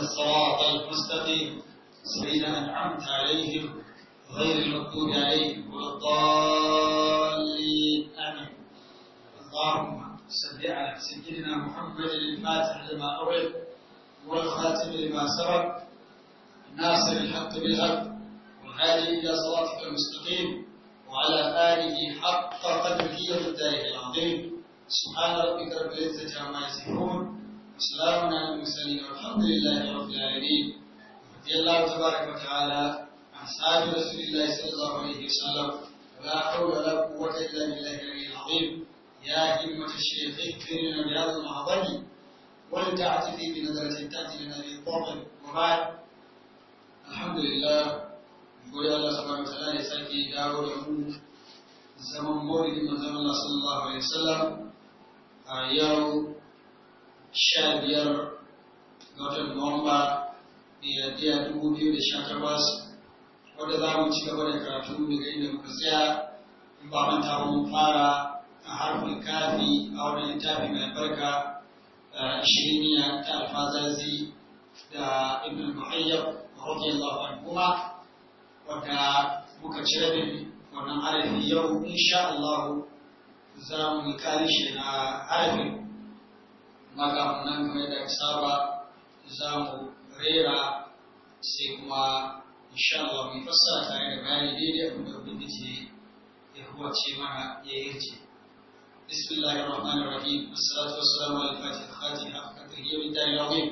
الصراط المستقيم الذين أنعمت عليهم غير المغضوب عليهم ولا الضالين آمين اللهم صل على سيدنا محمد الفاتح لما أغلق والخاتم لما سبق ناصر الحق بالحق والهادي إلى صراطك المستقيم وعلى آله حق قدره ومقداره العظيم سبحان ربك رب العزة عما يصفون وسلام على المرسلين والحمد لله رب العالمين رضي الله تبارك وتعالى عن أصحاب رسول الله صلى الله عليه وسلم ولا حول ولا قوة إلا بالله العلي العظيم يا همة الشيخ اكفر لنا بهذا المعظم ولتعتفي بنظرة تأتي لنا بالطاقم وبعد الحمد لله gode Allah subhanahu wataala ya sake dawo da mu zaman maulidin manzon Allah sallallahu alaihi wasallam a yau sha biyar ga watan Nuwamba miladiya dubu biyu da sha takwas wadda za mu ci gaba da karatu daga inda muka tsaya in ba manta ba mun fara a harfin kafi a wani littafi mai albarka shiriniya ta alfazazi da ibn muhayyab radiyallahu anhu wadda muka ci rabin wannan harafi yau insha Allah za mu yi karishe na harafin maka nan kamar da saba za mu rera sai kuma insha Allah mu fassara tare da bayani daidai abin da ubangiji ya huwace mana ya yarje بسم الله الرحمن الرحيم والصلاة والسلام على الفاتح الخاتم حق قدره ومن العظيم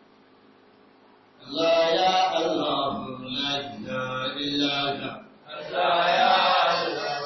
لا يا الله لا إله إلا أنت لا يا الله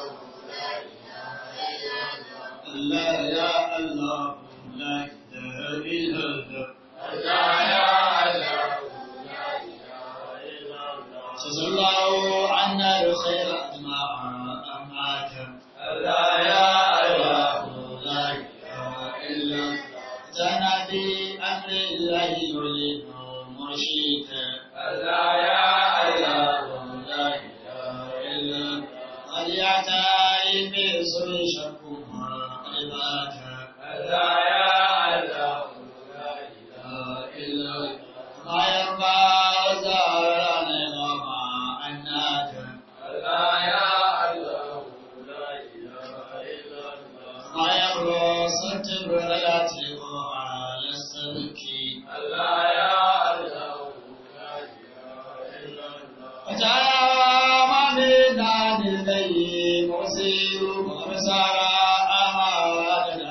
لا يا الله لا إله إلا أنت لا يا الله لا إله إلا الله جزا الله عنا الخير أجمع أمات لا يا الله لا إله إلا أنت أتانا بأمر الله يريد مرشدا لا يا الله لا إله إلا أنت قد يعتني بسر شكما قد لا يا الله لا إله إلا أنت ما يرضى زارنا وما أنات لا يا الله لا إله إلا الله ما يرضى ستر رياتي على السلك لا يا الله لا إله إلا الله وجاء من دان البي مرسل ومسارا أمامنا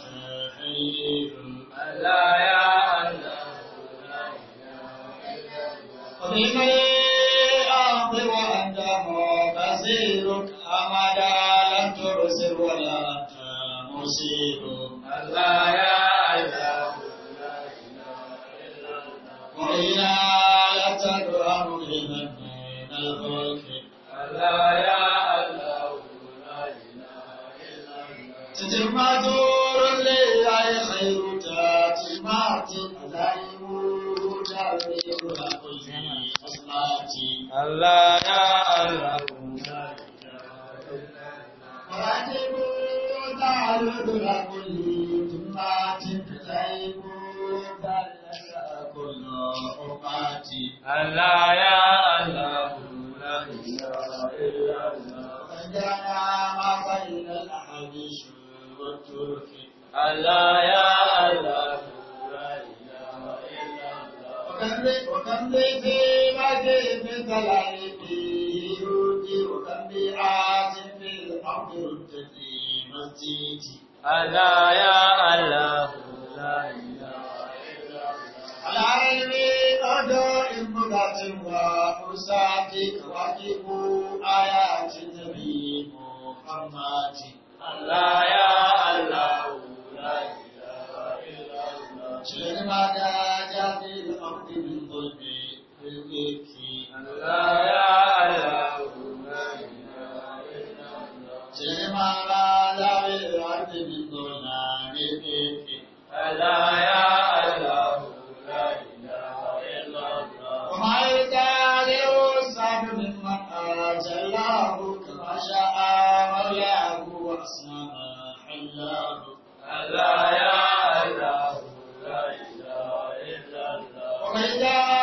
متحير لا يا الله لا إله إلا الله وبما أرض وأنت مبصرك أمدا لم تبصر ولا أنت مصير لا يا الله لا إله إلا الله وإلى يتدعى مظلما من الخلق لا يا الله لا إله إلا الله تتم دور لله خير تاتمات أزايم تبلغ كل أصلاتي الله يا الله لا إله إلا الله وأجب تعرض لكل جمعة تزايم تبلغ كل أماتي الله يا الله لا إله إلا الله وجعل ما بين الأحاديث والترك الله يا الله لا إله إلا الله وكم لي وكم لي في مجيب الضلال فيه يؤتي وكم بآت في الأرض ردت في مسجدي الله يا الله لا إله إلا الله على علمي أداء مدات وأرسات كواكب آيات النبي محمد الله يا الله لا إله إلا الله شر ما جاء في الأرض من ظلم بالإفك الله يا الله لا إله إلا الله شر ما جاء في الأرض من ظلم بالإفك الله يا الله لا إله إلا الله وما يتعالى الصعب ممن آتى الله كما شاء مولاه وأصنع حلاه الله يا الله لا إله إلا الله ومن جاء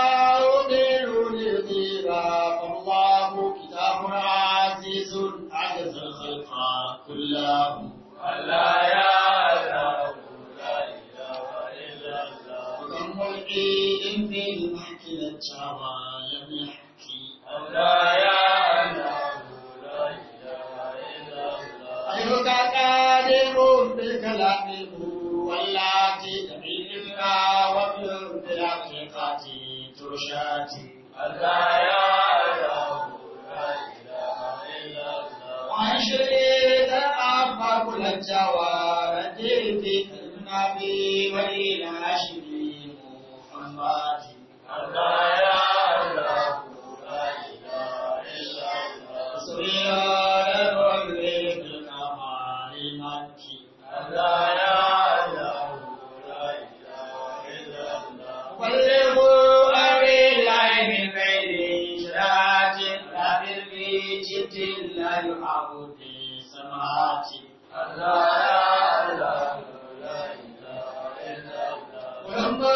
cewa lam yahki Allah ya Allah la ilaha illa Allah ayyuka qadirun bil kalami wallati tamilka wa bil haqiqati turshati Allah ya Allah la ilaha illa Allah وعشرين أما كل الجوار في النبي وإلى عشرين محمد Allah ya Allah la ilaha illa Allah سبيان الرجل بالكمال مكي Allah ya Allah la ilaha illa Allah بلغوا أبي الله من غير إشراك لا بالبيت لا يحب في سماوات Allah ya Allah la ilaha illa Allah ولما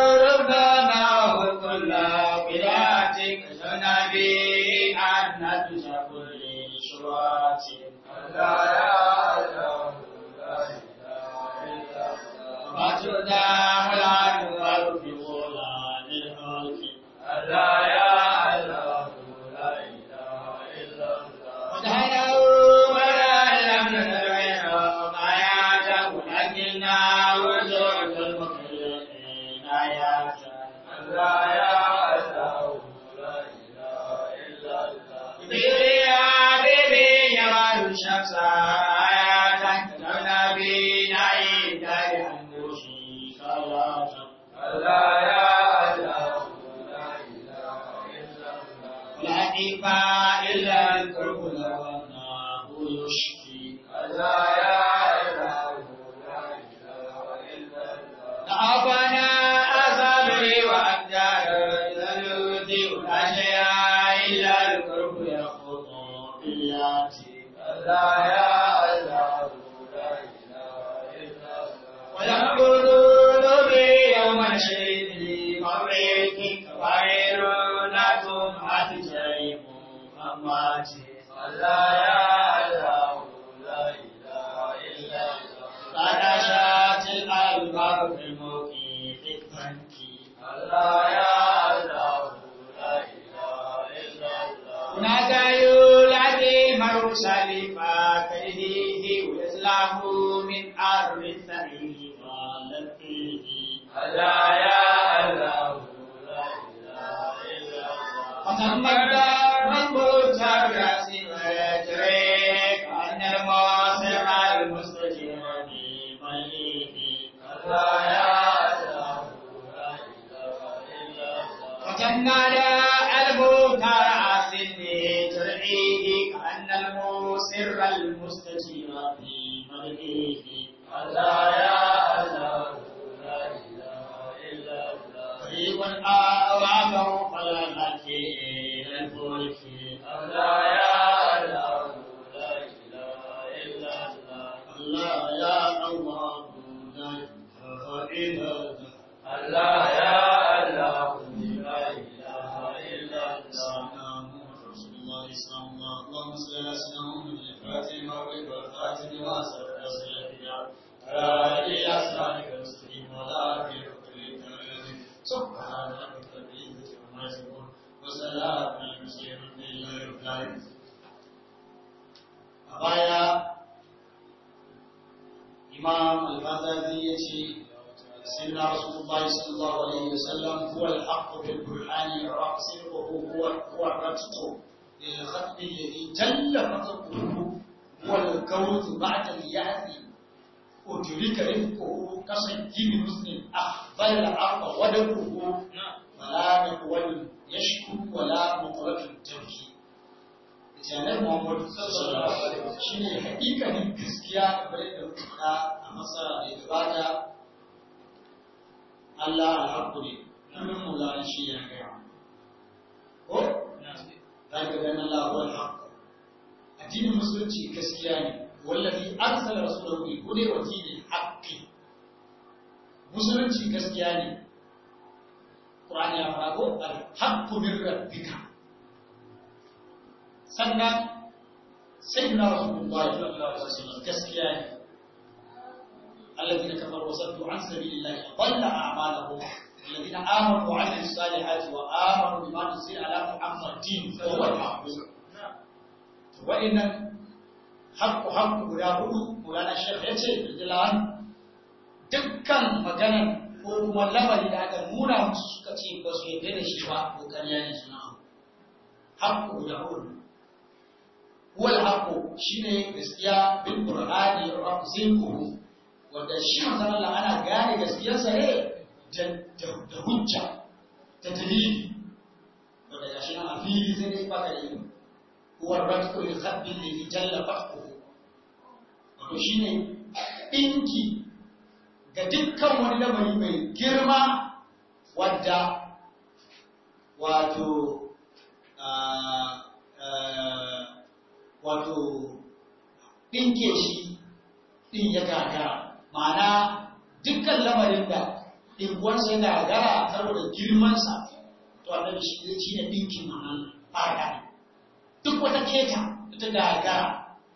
زرنا وكل بلادك نبي أن نتجه كل شوات Allah ya Allah la ilaha illa Allah وجدا ولا نور في غلام الحق Allah ya Allah la ilaha illa Allah ودهنوا ولا لم ندعه آياته ولكننا وجود المخلوقين آياته Allah ya Allah la ilaha illa Allah بيبي يا بيبي يا الشمس آياتك تنبي نعيد لأنوشي صلاة Allah ya Allah la ilaha illa Allah لا إبا إلا القرب لو أنه يشفي Allah ya Allah la ilaha illa Allah أعطنا أصابري وأقدار ذنوبي ولا شيء إلا القرب يخوض بالياتي Allah ya Allah la ilaha illa Allah ويقولون بي يوم شهيد مريك وغيرونكم أتجيب أمواتي Allah ya Allah la ilaha illa Allah فنشات الألباب في الموقف الفنكي Allah ya Allah la ilaha illa Allah هناك يولدي مرسل فكرهه وإسلام من أرض الثري فلقيه Allah ya Allah la ilaha illa Allah وتمد ربك برأسي ويجريك أن الموسم المستجير بمليه Allah ya Allah la ilaha illa Allah وجمد المنكر عسني ترعيه كأن المسر المستجير في ملئه Allah ya Allah la ilaha illa Allah طريق أوامه فلا نأتي إلى الفلك Allah ya Allah la ilaha illa Allah الله يا الله لا إله إلا الله Allah ya Allah la ilaha illa Allah اللهم صل على سيدنا محمد الفاتح لما أغلق والخاتم لما سبق نصر الأنبياء على إلى أسرارك المستقيم ولا في سبحان ربك رب العزة عما يصفون وسلام على المرسلين والحمد لله رب العالمين أبايا إمام الغزالي يجي سيدنا رسول الله صلى الله عليه وسلم هو الحق في القرآن صدقه هو هو الرتق للخلق الذي جل فضله هو الكون بعد اليأس أدرك رفقه كسجين مسلم أخفل الأرض ودبه فلا نقول يشكو ولا مقرة تبكي janar Muhammadu sallallahu alaihi wasallam shine hakikanin gaskiya kamar yadda muka faɗa a masara da gabata Allah alhaqqu ne kullum mulana shi ya gaya ko za ka ga Allah huwa alhaq addinin musulunci gaskiya ne wallazi arsala rasulahu bil huda wa dinil haqqi musulunci gaskiya ne Qur'ani ya fara ko alhaqqu min rabbika sannan sai na rasulullahi sallallahu alaihi wasallam gaskiya ne alladhina kafaru wa saddu an sabilillahi dhalla a'malahum الذين آمنوا وعملوا الصالحات وآمنوا بما نزل على محمد فهو الحق وإن حق حق guda hudu Maulana Sheikh ya ce radiyallahu dukkan maganar ko kuma lamari da aka nuna musu suka ce ba su yarda da shi ba ko ƙarya ne suna haqqu guda hudu huwa al-haqqu shine gaskiya bil qur'ani rafziquhu wanda shi manzon Allah ana gane gaskiyarsa ne da hujja ta dalili wanda gashi nan a fili sai dai baka da ilimi huwa ratqu li khabbi alladhi jalla fahmuhu wato shine dinki ga dukkan wani lamari mai girma wadda wato wato dinke shi din ya gagara ma'ana dukkan lamarin da ɗinkuwansa ya gagara saboda girmansa to annabi shi ne ɗinkin wannan fara duk wata keta da ta gagara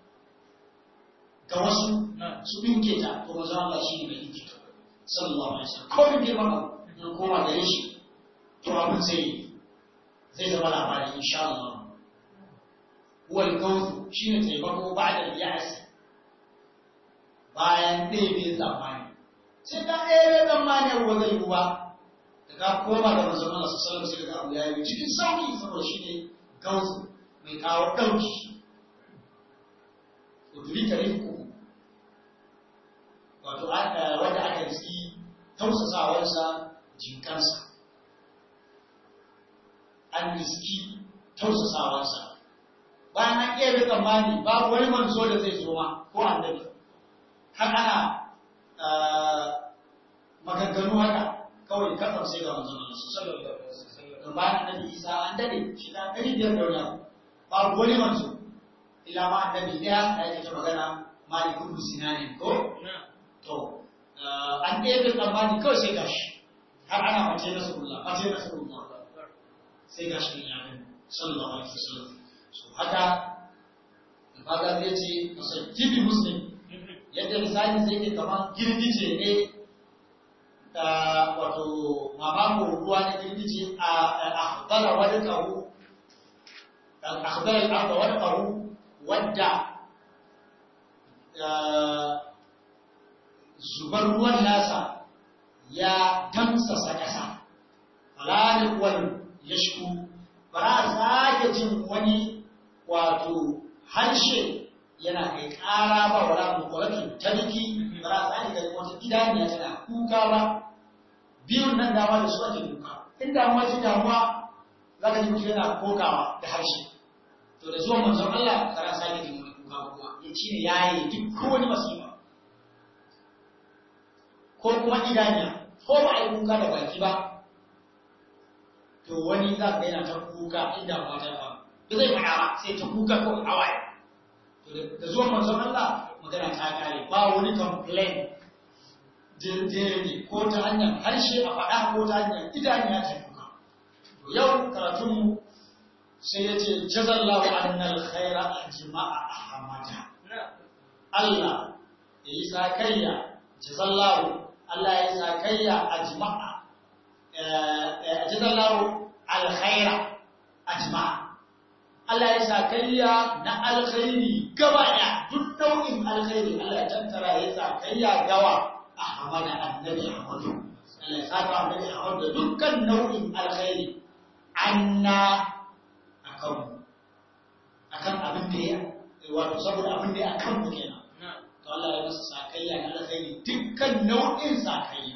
ga wasu su ɗinke ta to maza Allah shi ne mai ɗinke ta sallallahu alaihi wasallam ko min girman in koma gare shi to abin zai zai zama labari insha Allah wal gawth shine taimako ba'da al-ya'si bayan ɗebe zamani sai ka ɗebe zamani ruwa zai ruwa da ka koma da manzon Allah sallallahu alaihi wasallam abu ya yi cikin sauki saboda shi ne gausu mai kawo ɗauki uduri ka rifku wato wanda aka riski tausasawarsa jinkansa an riski tausasawarsa bayan an ɗebe zamani babu wani manzo da zai zo ma ko annabi har ana maganganu haka kawai kasar sai ga manzon Allah sallallahu alaihi wasallam bayan annabi Isa an dade shi da dari biyar da wani ba wani manzo ila ma annabi ɗaya da yake ta magana Malik ibn Sinan ko to an ɗebe tsammani kawai sai gashi har ana mace na sallallahu mace na sallallahu sai gashi ne ya sallallahu alaihi wasallam so haka kaga zai ce masajjibi muslim yadda misali zai ke kamar girgije ne da wato mamako ruwa na girgije a akhbara wani karu akhbara al'arba wani karu wadda zubar ruwan nasa ya tamsasa ƙasa falanin wani ya shiku ba a sake jin wani wato harshe yana kai ƙara ba wa ramu kwalakin tariki ba za a tsari ganin wata idaniya tana kuka ba biyun nan dama da su ake kuka in damuwa ce damuwa za ka ji mutum yana kokawa da harshe to da zuwan manzon Allah kana sake jin wani kuka kuma ya ci ne ya yi duk wani masifa ko kuma idaniya ko ba a yi kuka da baki ba to wani za ka yana ta kuka inda ba ta ba ba zai faɗa ba sai ta kuka ko hawaye da zuwan manzon Allah magana ta kare ba wani complain daidai ne ko ta hanyar harshe a faɗa ko ta hanyar idaniya ta duka yau karatunmu sai ya ce jazallahu annal khaira ajma'a ahmada Allah ya yi sakayya jazallahu Allah ya yi sakayya ajma'a jazallahu alkhaira ajma'a Allah ya sa kayya na alkhairi gaba ɗaya duk nau'in alkhairi Allah ya tattara ya sa kayya gawa a hamada annabi Ahmadu Allah ya saka annabi Ahmadu da dukkan nau'in alkhairi anna akan akan abin da ya wato saboda abin da ya akan mu kenan to Allah ya masa sakayya na alkhairi dukkan nau'in sakayya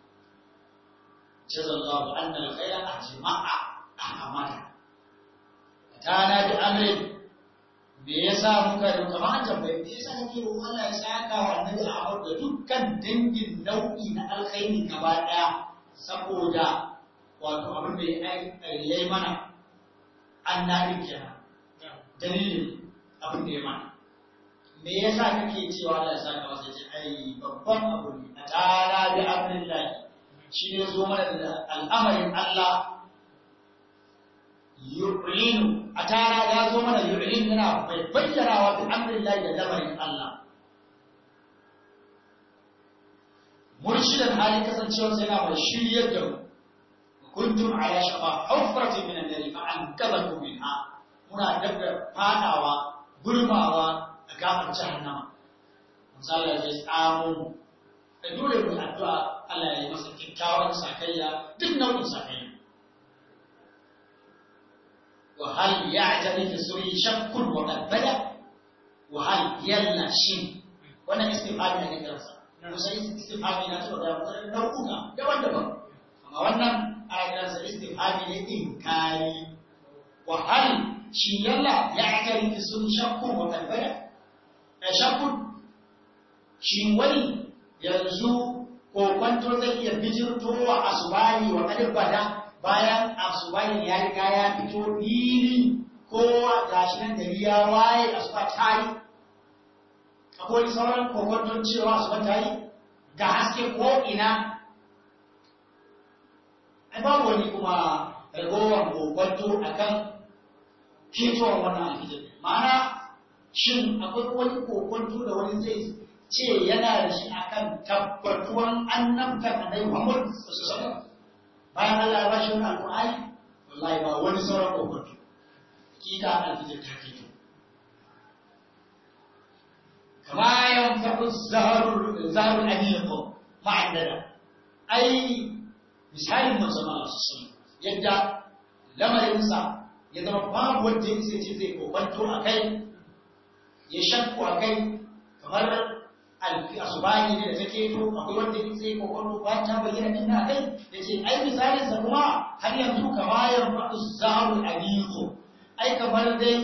jazallahu anna alkhaira ajma'a ahmada tana da amrin me yasa muka yi kamar an tambaye me yasa kake roƙon Allah ya saka wa annabi Ahmad da dukkan dangin nau'i na alkhairi gaba daya saboda wato abin da ya yi mana annabi kenan dalilin abin da ya mana me yasa kake cewa Allah ya saka masa ce ai babban abu ne a tara da amrin lahi shi ne zo mana da al'amarin Allah yu'linu a tara ya zo mana yu'lin yana bai bayyanawa bi amrillahi da lamarin Allah murshidan halin kasancewar sai yana mai shiryar da mu kuntum ala shafa hufratin min an-nar fa anqadhakum minha muna dabda fadawa burmawa a gafar jahannama misali ya tsamo da dole mu addu'a Allah ya yi masa kyakkyawan sakayya duk nau'in sakayya wa hal ya'tadi fi suri shakkun wa qad bada wa hal yalla shin wannan istifhami ne kansa musa istifhami na cewa da nau'uka daban-daban amma wannan ana kiransa istifhami ne inkari wa hal shi yalla ya'tadi fi suri shakkun wa qad bada shakkun shi wani yanzu kokwanto zai iya bijirtowa asubahi wa kadin bada bayan asubahi ya riga ya fito fili kowa gashi nan gari ya waye asuba ta yi akwai sauran kokwanton cewa asuba ta yi ga haske ko ina ai babu wani kuma ragowar kokwanto akan ketowar wannan alfijir ma'ana shin akwai wani kokwanto da wani zai ce yana da shi akan tabbatuwan annabtar annabi Muhammad sallallahu alaihi bayan Allah ya bashi wannan alqur'ani wallahi ba wani sauran kokonto kika alfijir ta fito kama yanfa'u zaharul zaharul aniqo ma'andada ai misalin manzon Allah sallallahu yadda lamarinsa ya zama babu wanda ya ce zai kokonto akai ya shakku akai kamar alfi asubahi ne da take to akwai wanda yake sai kokono ba ta bayyana din na kai yace ai misalin sa kuma har yanzu kamayar fadu zarul aliqu ai kamar dai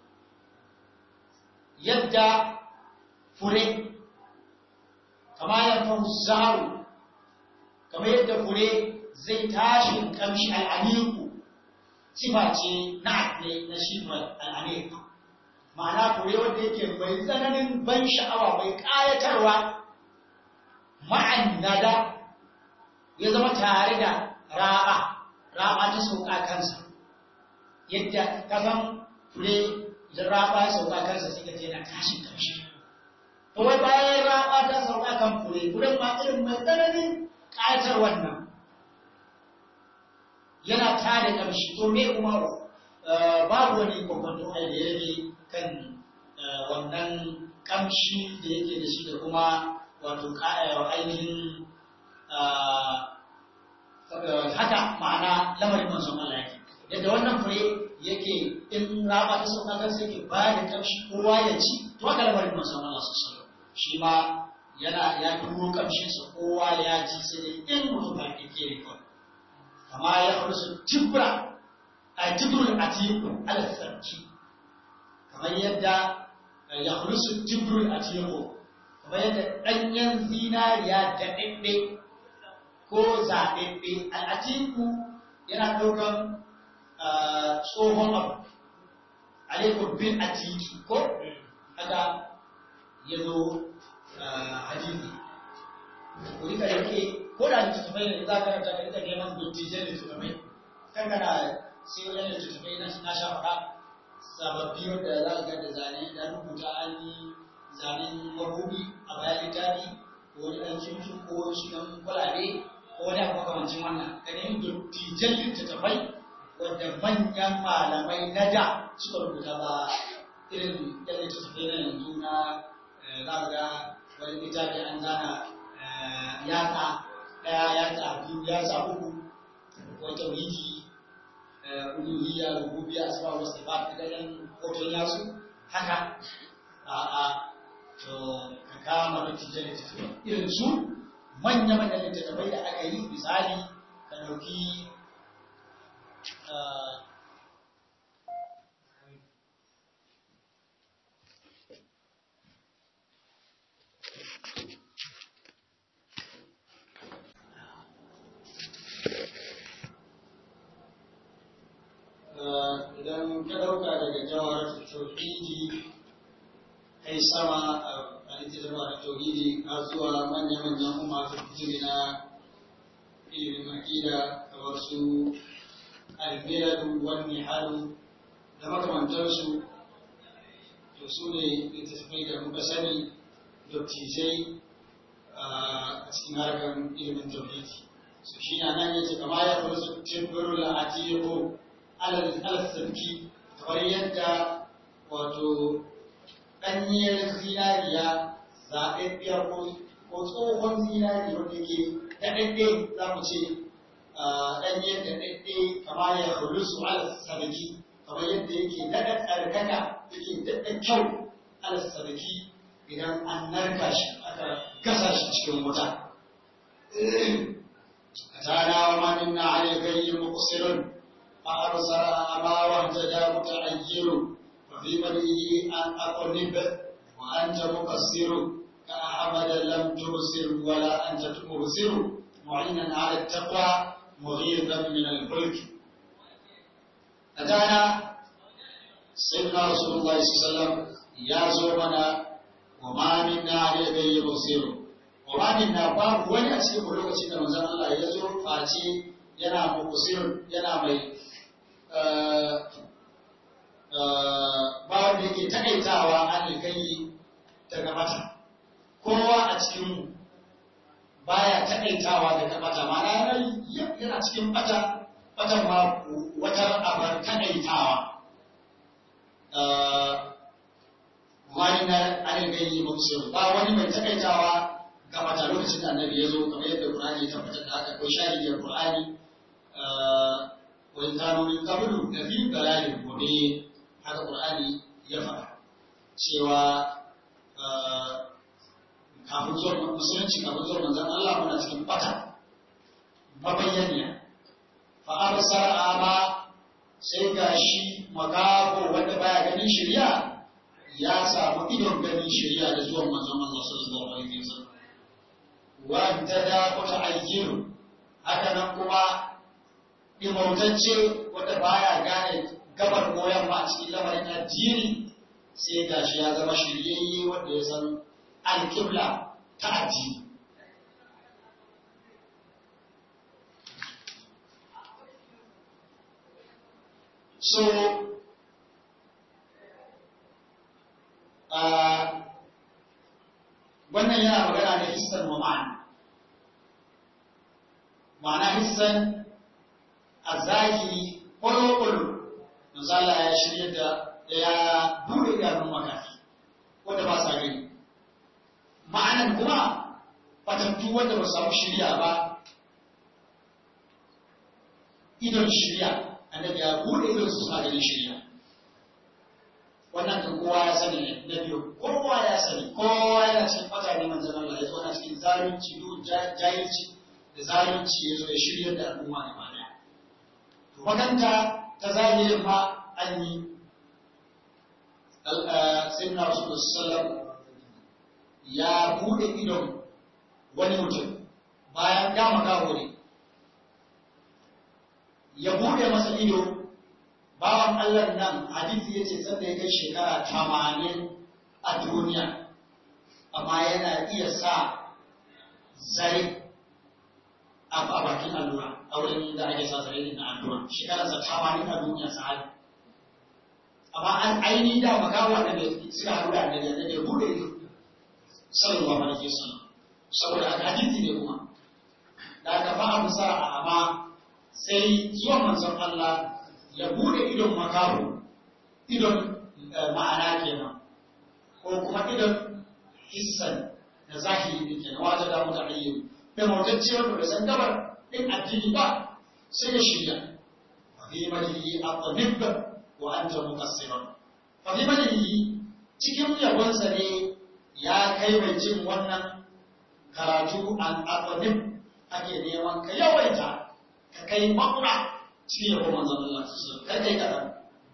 yadda fure kamayar fadu zaru kamar yadda fure zai tashi kamshi al'aliqu sifa ce na ne na shi al'aliqu ma'ana fure wanda yake mai tsananin ban sha'awa mai ƙayatarwa ma'an nada ya zama tare da ra'a ra'a ta sauka kansa yadda kasan fure idan ra'a ya sauka kansa sai ka je na tashin kamshi to wai bayan ra'a ta sauka kan fure furen ma irin mai tsananin ƙayatar wannan yana tare kamshi to me kuma babu wani kwakwato da ya rage kan wannan kamshi da yake da shi da kuma wato ainihin haka ma'ana lamarin manzon Allah yake yadda wannan fure yake in raba ta sauka kan sai ke ba da kamshi kowa ya ci to haka lamarin manzon Allah sallallahu shi ma yana ya duro kamshin sa kowa ya ji sai dai in mutum ba yake ne kawai kama ya fursu tibra a tibrul atiku ala sarki kamar yadda ya hulusu jibrul a tiro kamar yadda ɗanyen zinariya da ɗaɗɗe ko zaɓaɓɓe al'atiku yana ɗaukan tsohon abu alaikun bin atiki ko haka ya zo hadisi ko rika yake ko da littattafai ne za ka ranta ka rika neman dottijan littattafai kan kana sai wani littattafai na sha faɗa sababbi wanda za ga da zane da rubuta an yi zanen mabuɗi a bayan littafi ko wani ɗan cimcin ko shi ɗan kwalabe ko wani abu makamancin wannan ka nemi dottijan littattafai wanda manyan malamai na da suka rubuta ba irin ɗan littattafai na yanzu na za ga wani littafi an zana yatsa ɗaya yatsa biyu yatsa uku ko tauhidi uluhiyya rububiyya asma wa sifat da dan hoton yasu haka a a to ka kama da tijjani irin su manya manyan littattafai da aka yi misali ka dauki idan ka dauka daga jawar tauhidi kai sama a littattafa da tauhidi har zuwa manya-manyan umar fitiri na ilimin aƙida kamar su almiradu wani haru da makamantarsu to su ne littattafai da muka sani dottijai a cikin harkar ilimin tauhidi su shi na nan yace kama ya rusu tibrul atiqu alal al-sabki kamar yadda wato ɗanyar zinariya zaɓaɓɓiyar ko tsohon zinari wanda ke daɗaɗɗe za mu ce ɗanye daɗaɗɗe kama ya rusu al-sabki kamar yadda yake daɗa tsarkaka yake daɗa kyau al-sabki idan an narka shi aka gasa shi cikin wuta أتانا وما منا عن الغي مقصر فأبصر أما واهتدى متعير وفي مديه أن أقرب وأنت مقصر كأحمد لم تبصر ولا أنت مبصر معينا على التقوى مغيظا من الفلك أتانا سيدنا رسول الله صلى الله عليه وسلم يا زومنا وما منا عن الغي مقصر Ƙuranin na babu wani a cikin lokacin da manzon Allah ya zo face yana mukusir yana mai babu da yake taƙaitawa an alkayi daga mata. Kowa a cikin baya taƙaitawa daga mata, mana yana cikin bata, batan ma wata abar taƙaitawa. Wani na an alkayi mukusir ba wani mai taƙaitawa kamata lokacin da annabi ya zo kamar yadda Qur'ani ya tabbatar da haka ko shahidiyar Qur'ani wa in kanu min qablu la fi dalalin mubin haka Qur'ani ya faɗa cewa kafin zuwa musulunci kafin zuwa manzon Allah muna cikin bata mabayyaniya fa absara ama sai gashi makaho wanda baya ganin shari'a ya samu idon ganin shari'a da zuwan manzon Allah sallallahu alaihi wasallam wanda wata ayyiru haka nan kuma imautacce wanda baya gane gabar goyon ba a cikin lamarin addini sai gashi ya zama shiryayye wanda ya san alƙibla ta addini so wannan yana magana da hissan wa ma'ana ma'ana hissan a zahiri ƙwaro-ƙwaro misala ya shirya da ya buɗe idanun makafi wanda ba sa gani ma'anan kuma fatattu wanda ba samu shirya ba idon shirya annabi ya buɗe idon su suna ganin shirya wannan kan kowa ya sani ne na biyu kowa ya sani kowa yana cikin fata ne manzan Allah ya zo na cikin zalunci duk jahilci da zalunci ya zo ya shirya da al'umma ne ma daya to makanta ta zahirin ma an yi sayyidina rasulullah sallam ya bude idon wani mutum bayan dama gawo ne ya bude masa ido bawan Allah nan hadisi ya ce sanda ya kai shekara tamanin a duniya amma yana iya sa zare a bakin allura a wurin da ake sa zare na allura shekararsa tamanin a duniya sahabi amma an aini da makawa da suka haɗu da annabi annabi ya bude ido sallallahu alaihi wasallam saboda haka hadisi ne kuma da aka fa abu sa amma sai zuwa manzon Allah ya bude idon makaho idon ma'ana kenan ko kuma idon hissan da zahiri ne kenan wata da mutu ayyu da mawtacce wanda bai san gabar din addini ba sai ya shirya wa fi malihi aqnib wa anta muqassiran fa fi malihi cikin yabonsa ne ya kai mai jin wannan karatu an aqnib ake neman ka yawaita ka kai makura cikin yabon manzon Allah su kai kai kaɗan.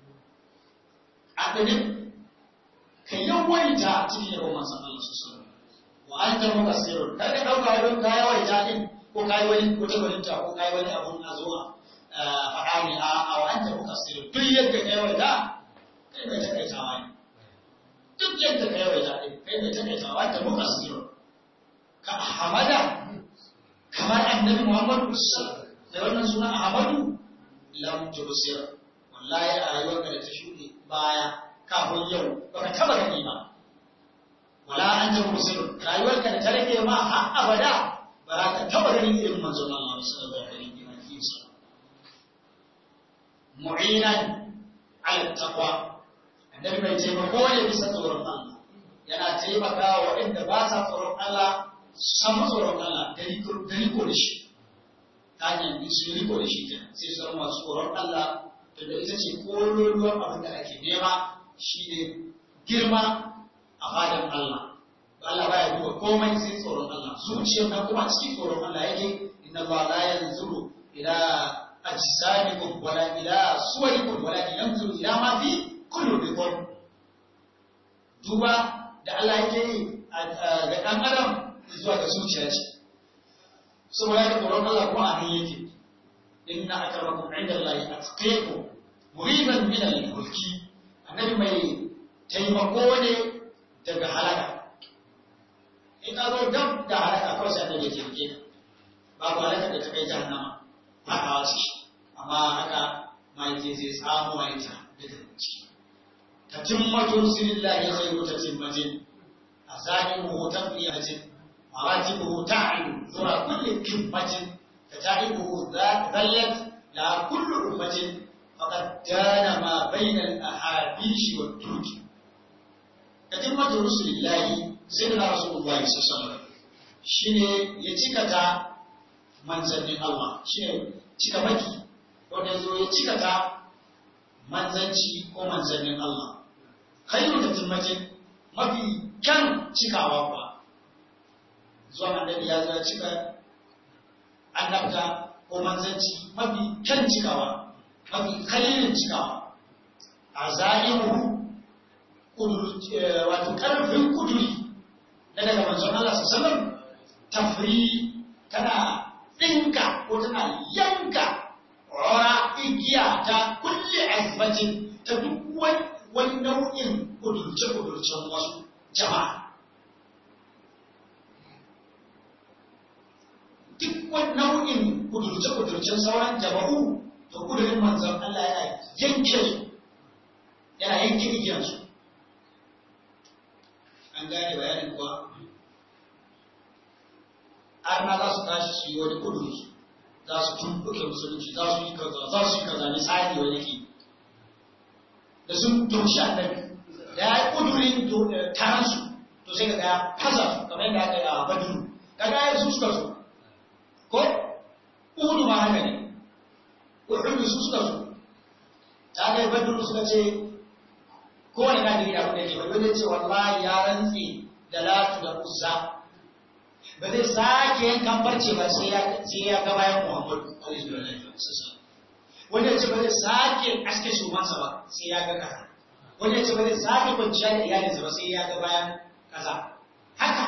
A ɗanin, ka yawaita cikin yabon manzon Allah su Wa an ta muka sirrin, kai ka ɗauka don ka yawaita ɗin ko ka yi wani wata gwaninta ko ka yi wani abun a zuwa faɗa ne a wa an ta muka sirrin. Duk yadda ka yawaita, kai mai takaitawa ne. Duk yadda ka yawaita ɗin, kai mai takaitawa an ta muka sirrin. Ka Ahmada, kamar annabi Muhammadu da wannan suna Ahmadu, lam tubsir wallahi a rayuwarka da ta shuɗe baya kafin yau baka taba gani ba wala an ta tubsir rayuwarka da ta rage ma har abada ba za ka taba gani irin manzon Allah sallallahu alaihi wa sallam mu'inan ala taqwa annabi mai taimako ne bisa tsoron Allah yana taimaka wa waɗanda ba sa tsoron Allah samu tsoron Allah da riko da shi ta hanyar su riko da shi kenan sai su zama masu tsoron Allah da ita ce kololuwar abin da ake nema shine girma a fadan Allah Allah baya duba komai sai tsoron Allah zuciyar nan kuma cikin tsoron Allah yake inna Allah la yanzuru ila ajsamikum wala ila suwarikum wala yanzuru ila ma fi qulubikum duba da Allah yake yi ga dan adam zuwa ga zuciya ce saboda haka tsoron Allah kuma a nan yake inna akramakum inda Allah atqakum muriban min al-mulki annabi mai taimako ne daga halaka in ka zo dab da halaka kawai sai annabi ya taimake ka babu halaka da ta kai jahannama ba a wasu shi amma haka mahaifi zai samu mahaifa daga ciki ta timmatu sirillahi khairu ta timmatin a zahiru hoton fiyatin مراتبه تعلو ذرى كل كلمة فتعبه ذلت لا كل أمة فقد كان ما بين الأحابيش والترك كتمة رسل الله سيدنا رسول الله صلى الله عليه وسلم shine ya cikata manzannin Allah shine cika maki wanda zo ya cikata manzanci ko manzannin Allah khairu da timmatin mafi kyan cikawa kuwa zuwa annabi ya zo cika annabta ko manzanci mafi kyan cikawa mafi kalilin cikawa a zahiru wato karfin kuduri na daga manzon Allah sallallahu tafri tana ɗinka ko tana yanka rora igiya ta kulle azbatin ta duk wani nau'in kudurce-kudurcen wasu jama'a duk wani nau'in kudurce-kudurcen sauran jama'u to kudurin manzan Allah yana yanke su yana yanke igiyarsu an gane bayanin kuwa arna za su tashi su yi wani kuduri za su tumbuke musulunci za su yi kaza za su yi kaza misali wani ke da sun tumshi annabi da ya yi kudurin taransu to sai ka ga fasa su kamar yadda aka yi a baduru kaga ya su suka so ko uhudu ma haka ne uhudu su suka so ta kai badru suka ce kowane na gari abin da ke bai zai ce wallahi ya rantse da latu da uzza ba zai sake yankan barce ba sai ya sai ya ga bayan muhammadu wanda ya ce ba zai sake aske shugabansa ba sai ya ga kaza wanda ya ce ba zai sake kwanciya da iyalinsa ba sai ya ga bayan kaza haka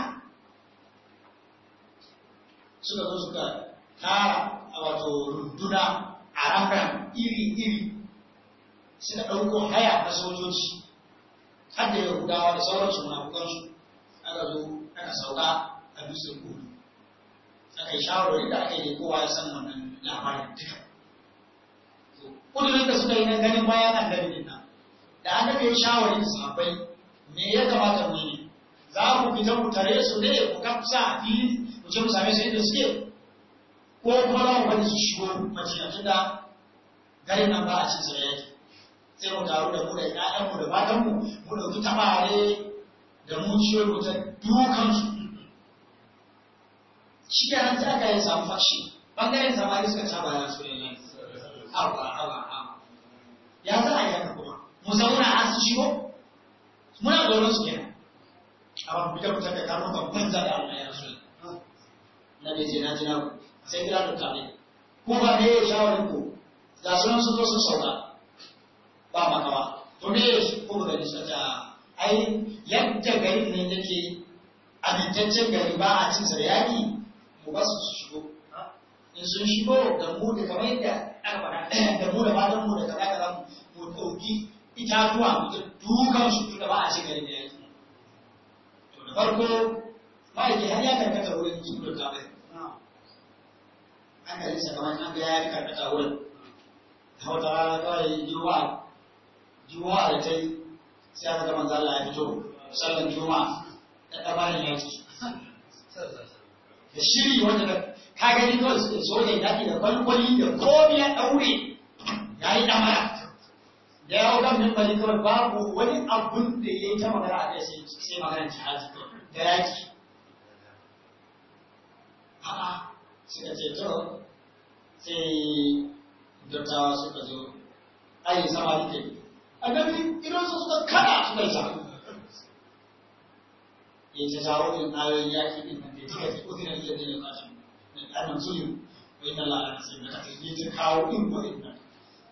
suka zo suka tara a wato runduna a ramran iri-iri suka ɗauko haya na sojoji har da yahudawa da sauransu munafukansu aka zo aka sauka a dutsen kudu aka yi shawarwari da aka yi kowa ya san wannan labarin duka kudurin da suka yi na ganin bayan annabi din nan da annabi ya shawari da sahabbai me ya kamata mu yi za ku fita mu tare su ne ku kafsa a fili mu je mu same su inda suke ko kuma za mu bari su shigo madina tunda garin nan ba a cin sa yaki sai mu taru da mu da ƴaƴanmu da matanmu mu ɗauki tabare da mu ciyo mu ta dukan su shi ke nan sai aka yi samu fashi bangaren samari suka taba ya su ne hawa hawa hawa ya za a yi haka kuma mu zauna an su shigo muna tsoron su kenan amma fita fita da karo kan banza da Allah ya rasu na bai ce na ji na sai kira da kame ko ba ne ya shawarin ku ga sunan sun zo sun sauka ba makawa to me ko ba gani sata ai yadda garin ne take amintaccen gari ba a cin sa da yaki mu ba su shigo in sun shigo da mu da kamar yadda aka faɗa da mu da matan mu da kaza kaza mu ɗauki itatuwa mu ta dukan su tunda ba a cin garin da yaki to da farko ma'aiki har ya karkata wurin su da kamar hankalinsa kamar an ga ya karkata wurin ta wata rana kawai juma'a juma'a da ta yi sai aka gama zalla ya fito sallan juma'a da ɗabarin yaki da shiri wanda da ka gani kawai su sojan yaƙi da kwalkwali da komi ya ɗaure ya yi ɗamara da ya hau min bali kawai babu wani abun da ya yi ta magana a kai sai magana jihadi da yaƙi a'a suka ce to sai dattawa suka zo ayi sama da ke annabi idan su suka kada suka yi sa ya ce jawo in ayoyin yaƙi ɗin nan da ya cika ce uzina iya da ya kasu annan zulum wa inna Allah ala nasirin da ya ce kawo in ko in nan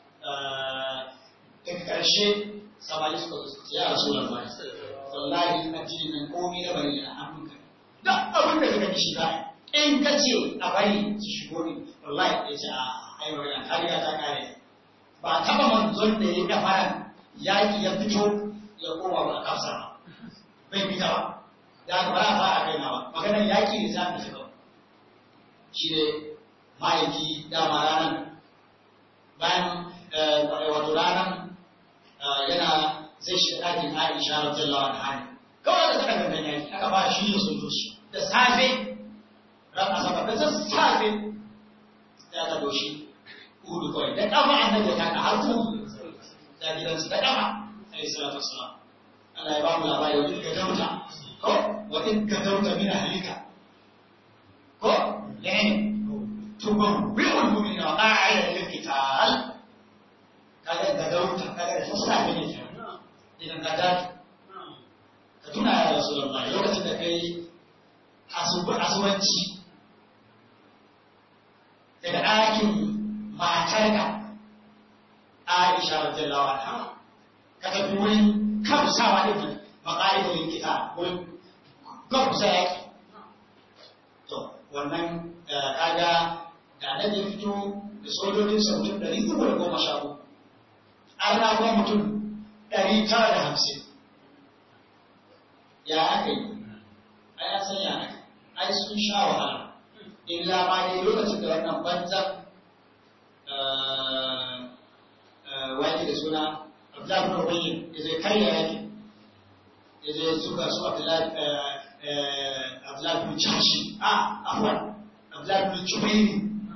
daga ƙarshe samari suka zo suka ce ya rasu da zai wallahi addini nan komai na bari na hannunka duk abin da kaga shi za in ka ce a bari ki shigo ne wallahi ya ce a ai wannan kariya ta kare ba taba manzon da ya gafara yaki ya fito ya koma ba kafsa ba bai fita ba da ba a fara kai na ba maganar yaki ne za mu shiga shi ne ma'aiki dama ranar bayan wato ranar yana zai shiga ɗakin Aisha radiyallahu anha kawai da saka gangan yaki aka fara shirya sojoji da safe ran asabar da sassafe ya ka doshi hudu kawai da kafa annabi ya kaka har kudu da gidansu da kafa alayhi salatu wassalam Allah ya ba mu labari wa in gadauta ko wa in gadauta min ahlika ko yani tubawwi'ul mu'minina wa qa'ida lil qital kaga gadauta kaga da sassafe ne kenan idan ka dace ka tuna ya rasulullahi lokacin da kai asubanci daga ɗakin matarka Aisha radiyallahu anha ka tafi wurin kamsawa da ke maƙa'idodin kita wurin gamsa yaki to wannan kaga da nan ya fito da sojojin sa mutum ɗari uku da goma sha uku an rago mutum ɗari tara da hamsin ya aka yi a ya san ya aka ai sun sha wahala illa ma dai lokacin da wannan banzan wani da suna Abdullahi bin Ubayy ya zai karya yaki ya zai suka su Abdullahi bin Jashi a afwan Abdullahi bin Jubairi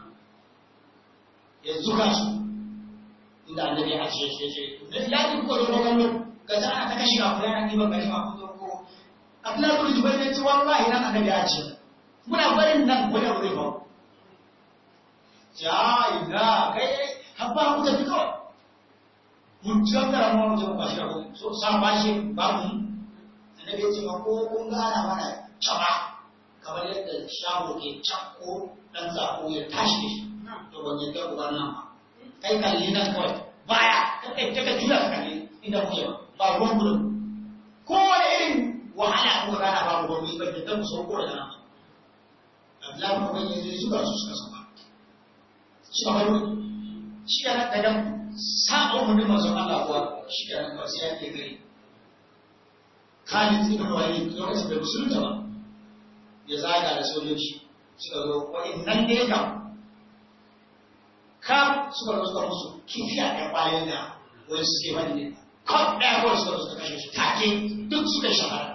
ya zuga su inda annabi ya ce shi ce da lafi ko da gwamnati ga ta ana ta kashi a kula na ɗiban gari ma ko ko Abdullahi bin Jubairi ya ce wallahi nan annabi ya ce muna barin nan wajen wuri ba ja ina kai habba ku tafi kawai mun gangara mu wajen bashi ko so sa bashi babu annabi ya ce ma ko kun gana mana caba kamar yadda shago ke cakko dan zako ya tashi to ban yadda ku bar nan ba kai kalli nan kawai baya kai kai ka jura ka kalli inda kuke ba ruwan gudun kowane irin wahala ko rana babu ruwan ba yadda ku sauko da nan Abdullahi kuma bai yi suka su suka saba suka baro shi da daga saba umarnin manzon Allah kuwa shi da nan ba sai ya ke gari Khalid ibn Walid lokacin da musulunta ba ya zaga da sojoji suka zo wa'annan ne kam kam suka zo suka musu kifiya ɗaya bayan da wani suke wani ne kam ɗaya kawai suka zo suka kashe su take duk suka shahara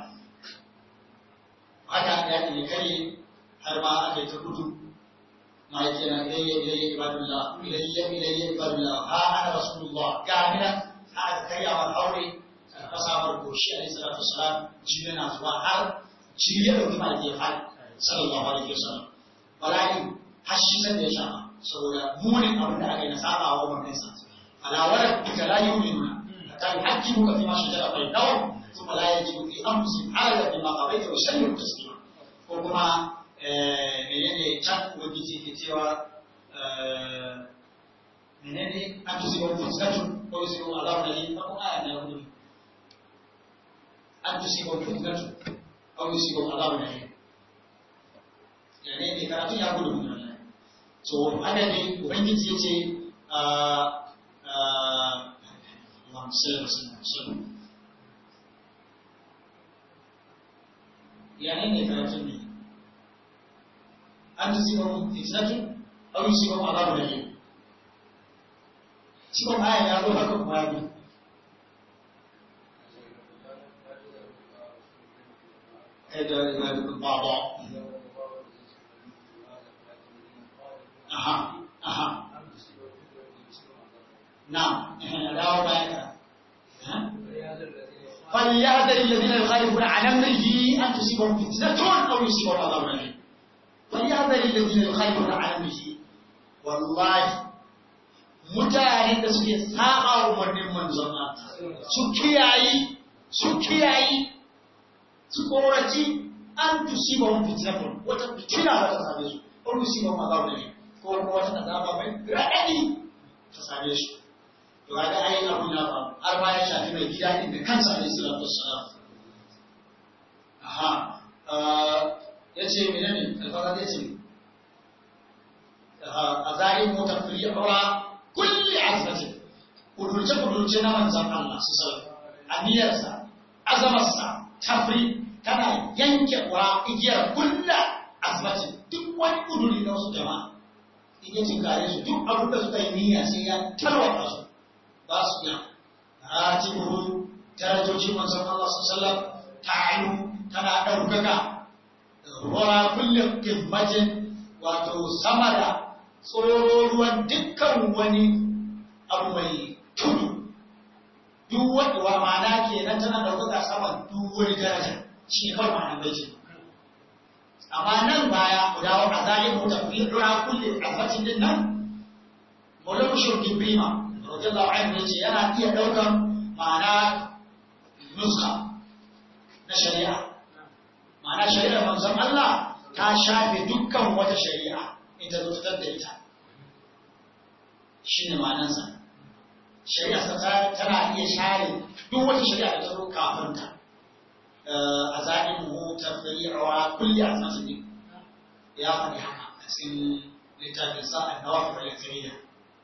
haka ya ne kare har ma aka yi ta gudu ma yake na ilayya ilayya ibadullah ilayya ilayya ibadullah ha ana rasulullah ga mina aka karya wa aure aka samar goshi alaihi salatu wasalam jini na zuwa har jini ya dauki mai ya fadi sallallahu alaihi wasallam bala'i har shi san da ya shafa saboda munin abin da aka yi na saba wa wannan sa alawar duka la yu'minuna hatta yuhaqqimuka fi ma shajara bainahum thumma la yajidu fi anfusihim harajan mimma qadaita wa yusallimu taslima ko kuma menene can ubangiji ke cewa menene an tusi wa fitnatun ko yusi wa azabun alim ba kuma aya na hudu an tusi wa fitnatun ko yusi wa azabun alim yani ne karatu ya gudu mun Allah to haka ne ubangiji ya ce Allahumma salli wa sallim yani ne karatun ne an tusibahum fitnatun aw yusibahum adhabun alim cikon aya ya zo haka kuma ya bi da baba aha aha na dawo baya ka فليحذر الذين يخالفون عن امره ان تصيبهم فتنه او يصيبهم عذاب اليم فليحذر الذين يخالفون عن امره والله mutanen da suke saba umarnin manzon Allah su kiyayi su kiyayi su koraci an tusiba mun fitnatun wata fitina ba ta same su ko tusiba ma zaune ne ko kuma wata azaba mai raɗaɗi ta same su to ga ai abu ya ba har ma ya shafi mai gida din da kansa alayhi salatu wassalam aha yace menene alfaza yace azalim mutafri'a kulli azmatin kudurce kudurce na manzon Allah su sallallahu aniyarsa azamarsa tafri tana yanke wa igiyar kulla azmatin duk wani kuduri na wasu jama'a in ya tinkare su duk abin da suka yi niyya sai ya tarwata su ba su iya ratibuhu darajojin manzon Allah sallallahu ta'alu tana ɗaukaka ruwa kullum kimmatin wato sama da tsororuwan dukkan wani abu mai tudu duk wanda wa ma'ana kenan tana ɗaukaka saman duk wani daraja shi ne kawai ma'anar bai amma nan baya ku dawo a zalin mu tafi rura kulle azbacin din nan mulamu shirkin bima radiyallahu anhu yace yana iya daukan ma'ana nuska na shari'a ma'ana shari'ar manzon Allah ta shafe dukkan wata shari'a in ta zo ta da ita shine ma'anarsa shari'a ta tana iya share duk wata shari'a da ta zo kafin ta a zaɓin mu tafri'awa kulli azmatin din ya faɗi haka a cikin littafin sa an-nawafil al-yakrimiyya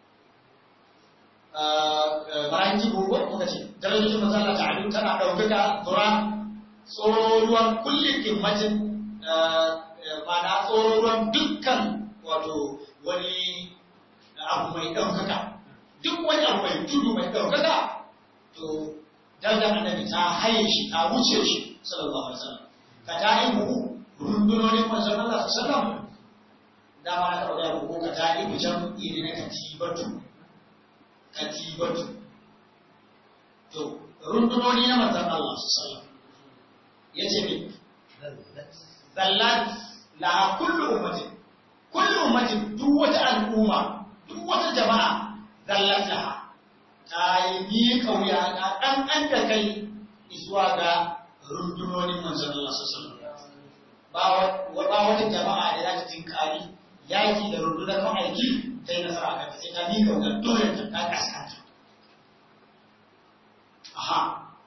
bayan ji gobe muka ce darajojin manzo Allah ta'ala tana ɗaukaka dura tsororuwan kullin kimmatin mana tsororuwan dukkan wato wani abu mai ɗaukaka duk wani abu mai tudu mai ɗaukaka to darajar annabi ta haye shi ta wuce shi sallallahu alaihi wasallam ka ta yi mu rundunonin manzon Allah sallallahu alaihi wasallam dama na karɓa da ko ka ta yi mu jam'i ne na katibatu katibatu to rundunoni na manzan Allah su sallam ya ce ne zallat la kullu ummatin kullu ummatin duk wata al'umma duk wata jama'a zallat laha ta yi bi kauya na ɗanɗan da kai zuwa ga rundunonin manzan Allah su sallam ba wata jama'a da za ta tinkari yaki da rundunar ma'aiki ta yi nasara a sai ta miƙa wutar dole ta ta kaskanta. Aha.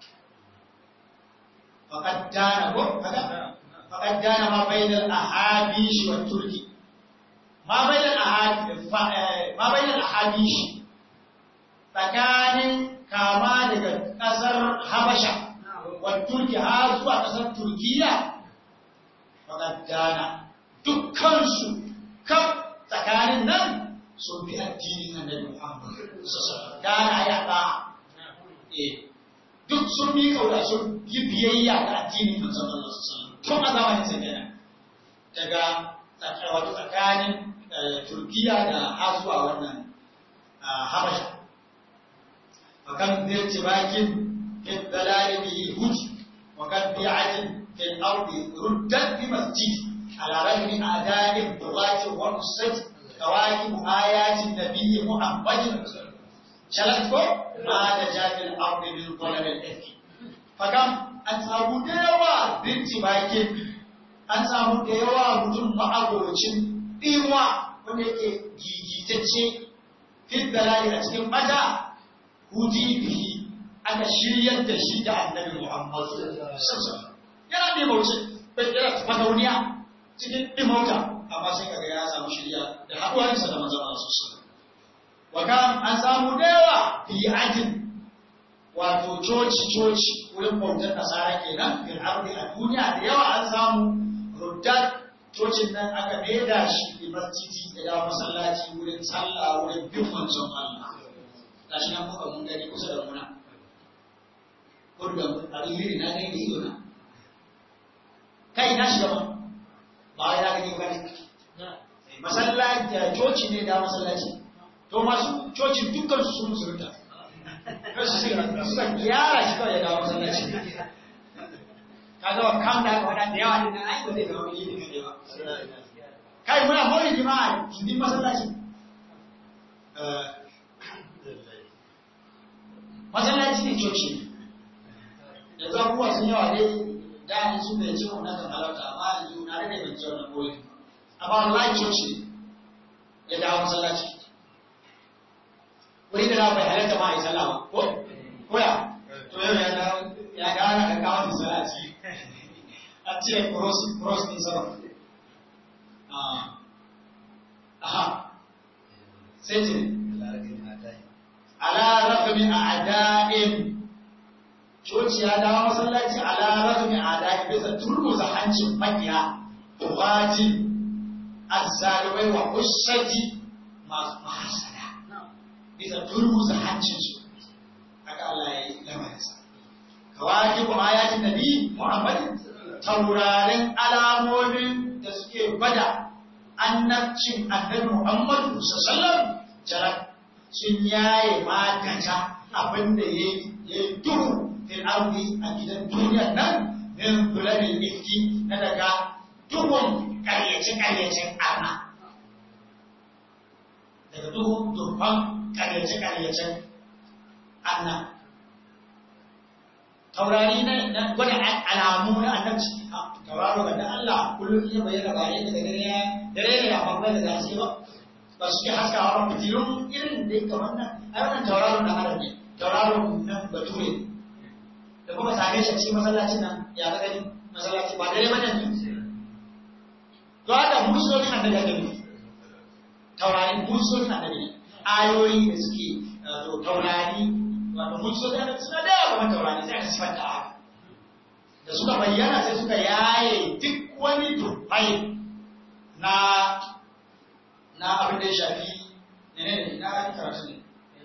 Faƙad dana ko? Faƙad dana ma bainal ahabishi wa turki. Ma bainal ahabishi tsakanin kama daga ƙasar Habasha wa turki har zuwa ƙasar Turkiya. Faƙad dana dukkansu kan tsakanin nan sun bi addinin annabi Muhammad gana ya ba eh duk sun bi kaura sun yi biyayya ga addinin manzon Allah sallallahu tun a zamanin sa kenan daga wato tsakanin Turkiya da har zuwa wannan Habasha fakan bi tibakin fi dalali bihi huj wa kan bi'atin fi al-ardi ruddat bi masjid ala rajmi adain bughati wa nusrat كواكب آيات النبي محمد شلتكو ما نجا في الأرض من ظلم الإفك فكم أنسابو ديوا بنتي باكين أنسابو ديوا مدن معابوچin ɗiwa wanda yake gigitacce fit dalali a cikin mata huji bihi aka shiryar da shi da annabi Muhammad sallallahu yana ne mauce bai yana fadauniya cikin dimauta amma sai kaga ya samu shirya da haɗuwarsa da manzon Allah sallallahu wa kan an samu dayawa fi ajin wato coci coci wurin bautar nasara kenan fil ardi a duniya da yawa an samu ruddat cocin nan aka maida shi da masjidi da ya masallaci wurin sallah wurin bin manzon Allah gashi nan muka mun gani kusa da muna kurban alheri na gani da ido na kai na shiga ba ba ya gani ba ne masallaci coci ne da masallaci to masu cocin dukkan su sun musulunta suka gyara shi kawai ya dawo masallaci kaga wa kan da wada da yawa din ai ba zai zama wani ne kai ba kai muna mawlid jama'a su din masallaci masallaci ne coci yanzu abubuwa sun yawa dai da ni su bai ci wannan kan halarta amma yanzu na rage ban ci wannan koyi amma wallahi coci ya dawo masallaci wani da na bai halatta ma a yi sallah ba ko koya to yau ya dawo ya dawo na kawo masallaci a ce cross cross din sama aha sai ce ala rafami a'da'in coci ya dawo masallaci ala rafami a'da'in bisa turmuza hancin makiya tubaji azzalimai wa ushati masu mahasada bisa turmuza hancin su haka Allah ya yi lamarinsa kawaki kuma ayatin nabi Muhammadin taurarin alamomin da suke gwada annabcin annabi Muhammadu sallallahu alaihi sun yaye magata abinda ya yi duhu fil ardi a gidan duniya nan min bulamin ifki na daga duhun karyace-karyacen arna daga duhun durfan karyace-karyacen arna taurari na gwada alamu na annabci tauraro ga Allah kullum iya bayyana ba yadda da gare ya dare ne a babbai da zasu ba ba su ke haskawa ba fitilun irin da ya kamar nan ai wannan tauraron da adam ne tauraron nan bature da kuma same shi a cikin masallacin nan ya ga gani masallaci ba dare mana ne to haka musulmin annabi ake nufi taurari musulmin annabi ne ayoyi da suke taurari wato musulmin annabi suna da yawa kamar taurari sai aka sifanta haka da suka bayyana sai suka yaye duk wani tuffai na na abin da ya shafi ne ne na kan karatu ne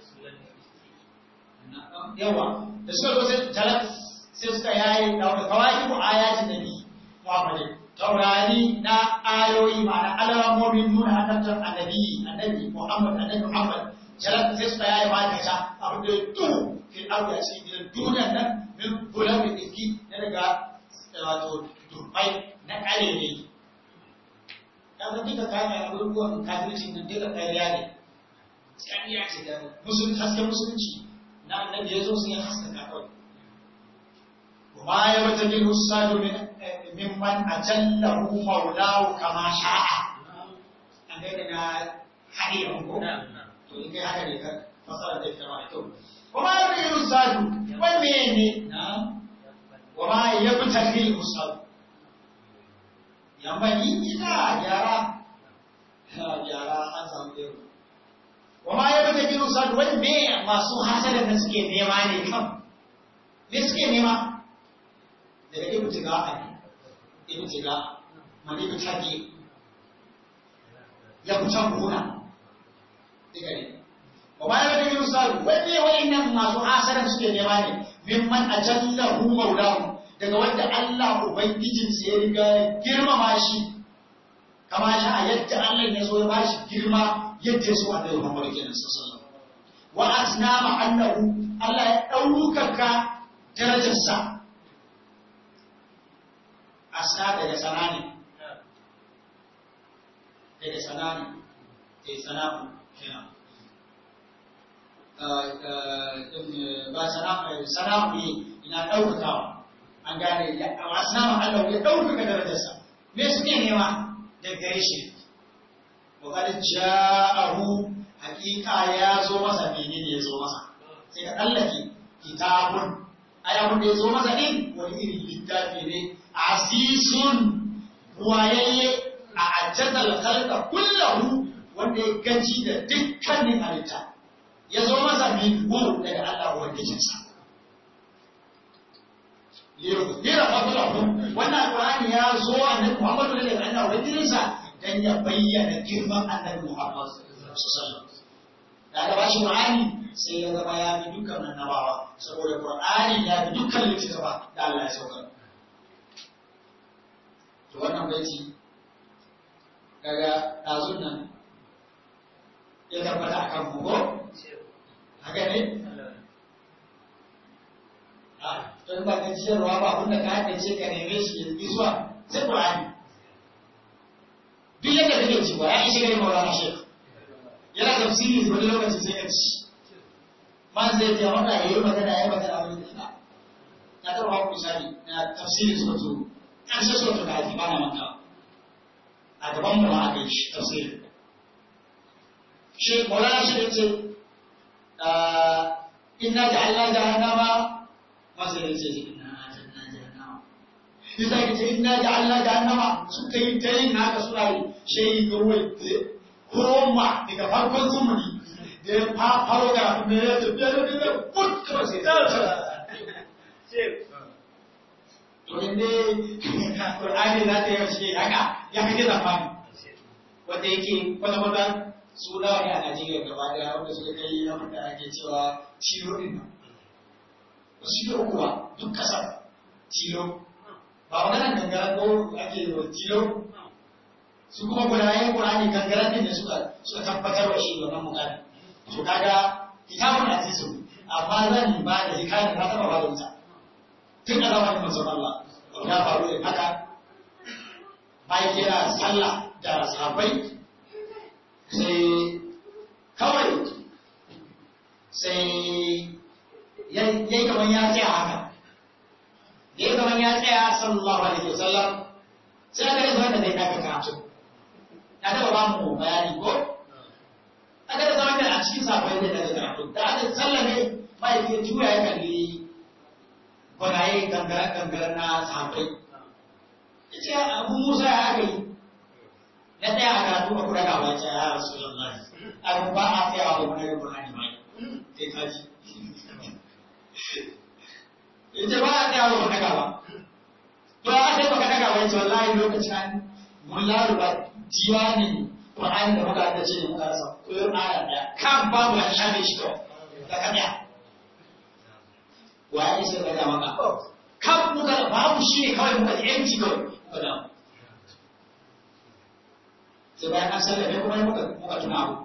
yawa da suka zo sai talat sai suka yaye da wani kawai ko ayatin nabi Muhammad taurari na ayoyi ma'ana alamomin nuna annabtar annabi annabi Muhammad annabi Muhammad talat sai suka yaye ma ta abin da ya tuhu fil ardi a cikin gidan duniyar nan min bulamin iski na daga wato turbai na kare ne kaga duka kayan abubuwan kafirci nan duka ƙarya ne ƙarya ce da musulun hasken musulunci na annabi ya zo sun yi haskaka kawai kuma ya wata gil usadu mimman ajallahu maulahu kama sha'a an gaida na haɗe ko to in kai haka ne ka fasara da ita ma da kyau kuma ya wata gil usadu wani ne na wama ya fita gil usadu yamani ina gyara gyara an samu yau wama ya bata gino sa wani me masu hasada da suke nema ne kan me suke nema daga ibu tiga a ne ibu tiga mani ibu tage ya fita kuna diga ne wama ya bata gino sa wani wani nan masu hasada suke nema ne mimman ajallahu maulahu daga wanda Allah Ubangijinsa ya riga girmama shi, kama shi a yadda Allah ya so ya ba shi girma yadda ya so a ɗaya Muhammadu kenan sallallahu Wa asnama annahu Allah ya ɗaukaka darajarsa. Asna daga sana ne. Daga sana ne. Daga sana'u kenan. Ba sana'u ne ina ɗaukakawa. an gane wasu nama Allah ya ɗaukaka darajarsa me suke nema da gare shi wa qad ja'ahu haqiqa ya zo masa menene ya zo masa sai ka tsallake kitabun ai abin da ya zo masa din wani irin littafi ne asisun ruwayayye a ajjadal khalqa kullahu wanda ya gaji da dukkanin halitta ya zo masa min daga Allah wanda jinsa liyuhira fadlahu wannan alqur'ani ya zo annabi Muhammad ne da Allah wajirinsa dan ya bayyana girman annabi Muhammad sallallahu alaihi wasallam da aka bashi qur'ani sai ya zama ya bi dukkan annabawa saboda qur'ani ya bi dukkan littattafa da Allah ya sauka to wannan baiti kaga ɗazun nan ya tabbata a kan ko haka ne a don ba ka ciyarwa ba abinda ka haɗe ce ka neme shi ya ƙi zuwa sai ƙur'ani duk yadda kake ci ba ya ishe gari maulana shek yana tafsiri wani lokaci sai ka ci man zai ce wanda ya yi magana ya yi magana wani da ina na taɓa ba ku misali na tafsiri su zo ƙarshe su wata kaji ba na manta a gaban mu aka yi shi tafsiri shi maulana shi ya ce inna ja'alna jahannama masa ya ce inna ja'alna jahannama yasa ya ce inna ja'alna jahannama suka yi ta yin haka suna yi shi kawai koma daga farkon zumuni da ya faro ga me ya tafiya da ne put kawai sai to inda Qur'ani za ta yi shi haka ya kake zamani wanda yake kwata kwata su nawa ne a Najeriya gaba daya wanda suka kai abin da ake cewa tilo din nan ba su yi uku ba duk kasar tilo ba wannan gangaren ko ake yi tilo su kuma gudayen Qur'ani gangaren din da suka suka tabbatar wa shi wannan mukami to kaga kitabun azizu amma zan ba da hikayar na taba ba da ita tun a zamanin manzon Allah ya faru da haka bayan yana sallah da sahabbai sai kawai sai yayi kaman ya tsaya haka yayi kaman ya tsaya sallallahu alaihi wasallam sai aka rasa wanda zai daga karatu na taba ba mu bayani ko aka rasa wanda a cikin sahabbai zai daga karatu da aka sallame mai ya juya ya kalli gwanaye gangaren-gangaren na sahabbai ya ce abu musa ya aka yi na ɗaya a karatu a kuɗa gaba ce ya rasu lallai abu ba a tsayawa da wani rabin hannun mai sai kaji ya ce ba a tsayawa da wani gaba to a sai baka daga wai ce wallahi lokacin mun laruba diwanin Qur'ani da muka da ce muka rasa koyon aya ɗaya kan babu ya shafe shi to da kamiya waye sai ka ga maka kan muka babu shi ne kawai muka yanci kawai muka da sai bayan an sallame kuma muka muka tuna abu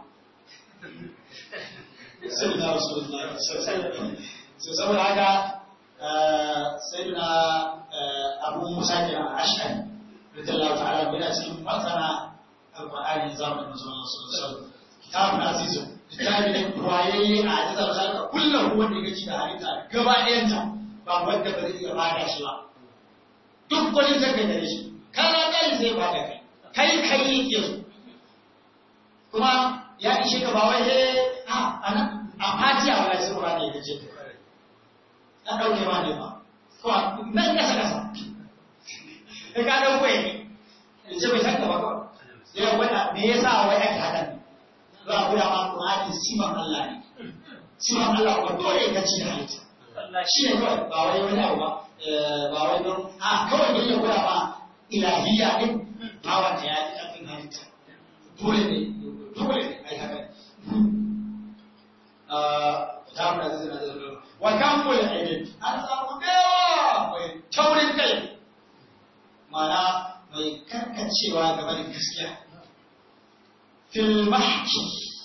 sallallahu alaihi wasallam sai saboda haka sayyidina abu musa ke ashari radiyallahu ta'ala yana cikin masana alqur'ani zamanin sallallahu alaihi wasallam kitabun azizun littafi ne kwayayye a ajizar halka kullum wanda ya gaci da halitta gaba ɗayanta ba wanda ba zai iya bada shi ba duk wani zai kai gare shi kana kai zai bada kai kai kai yake so kuma ya ishe ka ba wai eh a ana a fatiya wala sai ba ne gace ka dauke ma ne ba ko nan kasa kasa ka ka dauko ne ce bai san ka ba ko ya wanda me yasa wai ake hadan za a guda ma Qur'ani siman Allah ne siman Allah ko dole ka ci halitta shi ne kawai ba wai wani abu ba ba wai don a kawai ne ya guda ma ilahiyya din ba wanda ya yi kafin halitta dole ne dole ne ai haka ta mu da zai da wa kan mu ya aibin an samu da yawa mai taurin kai mana mai karkacewa game da gaskiya fil mahki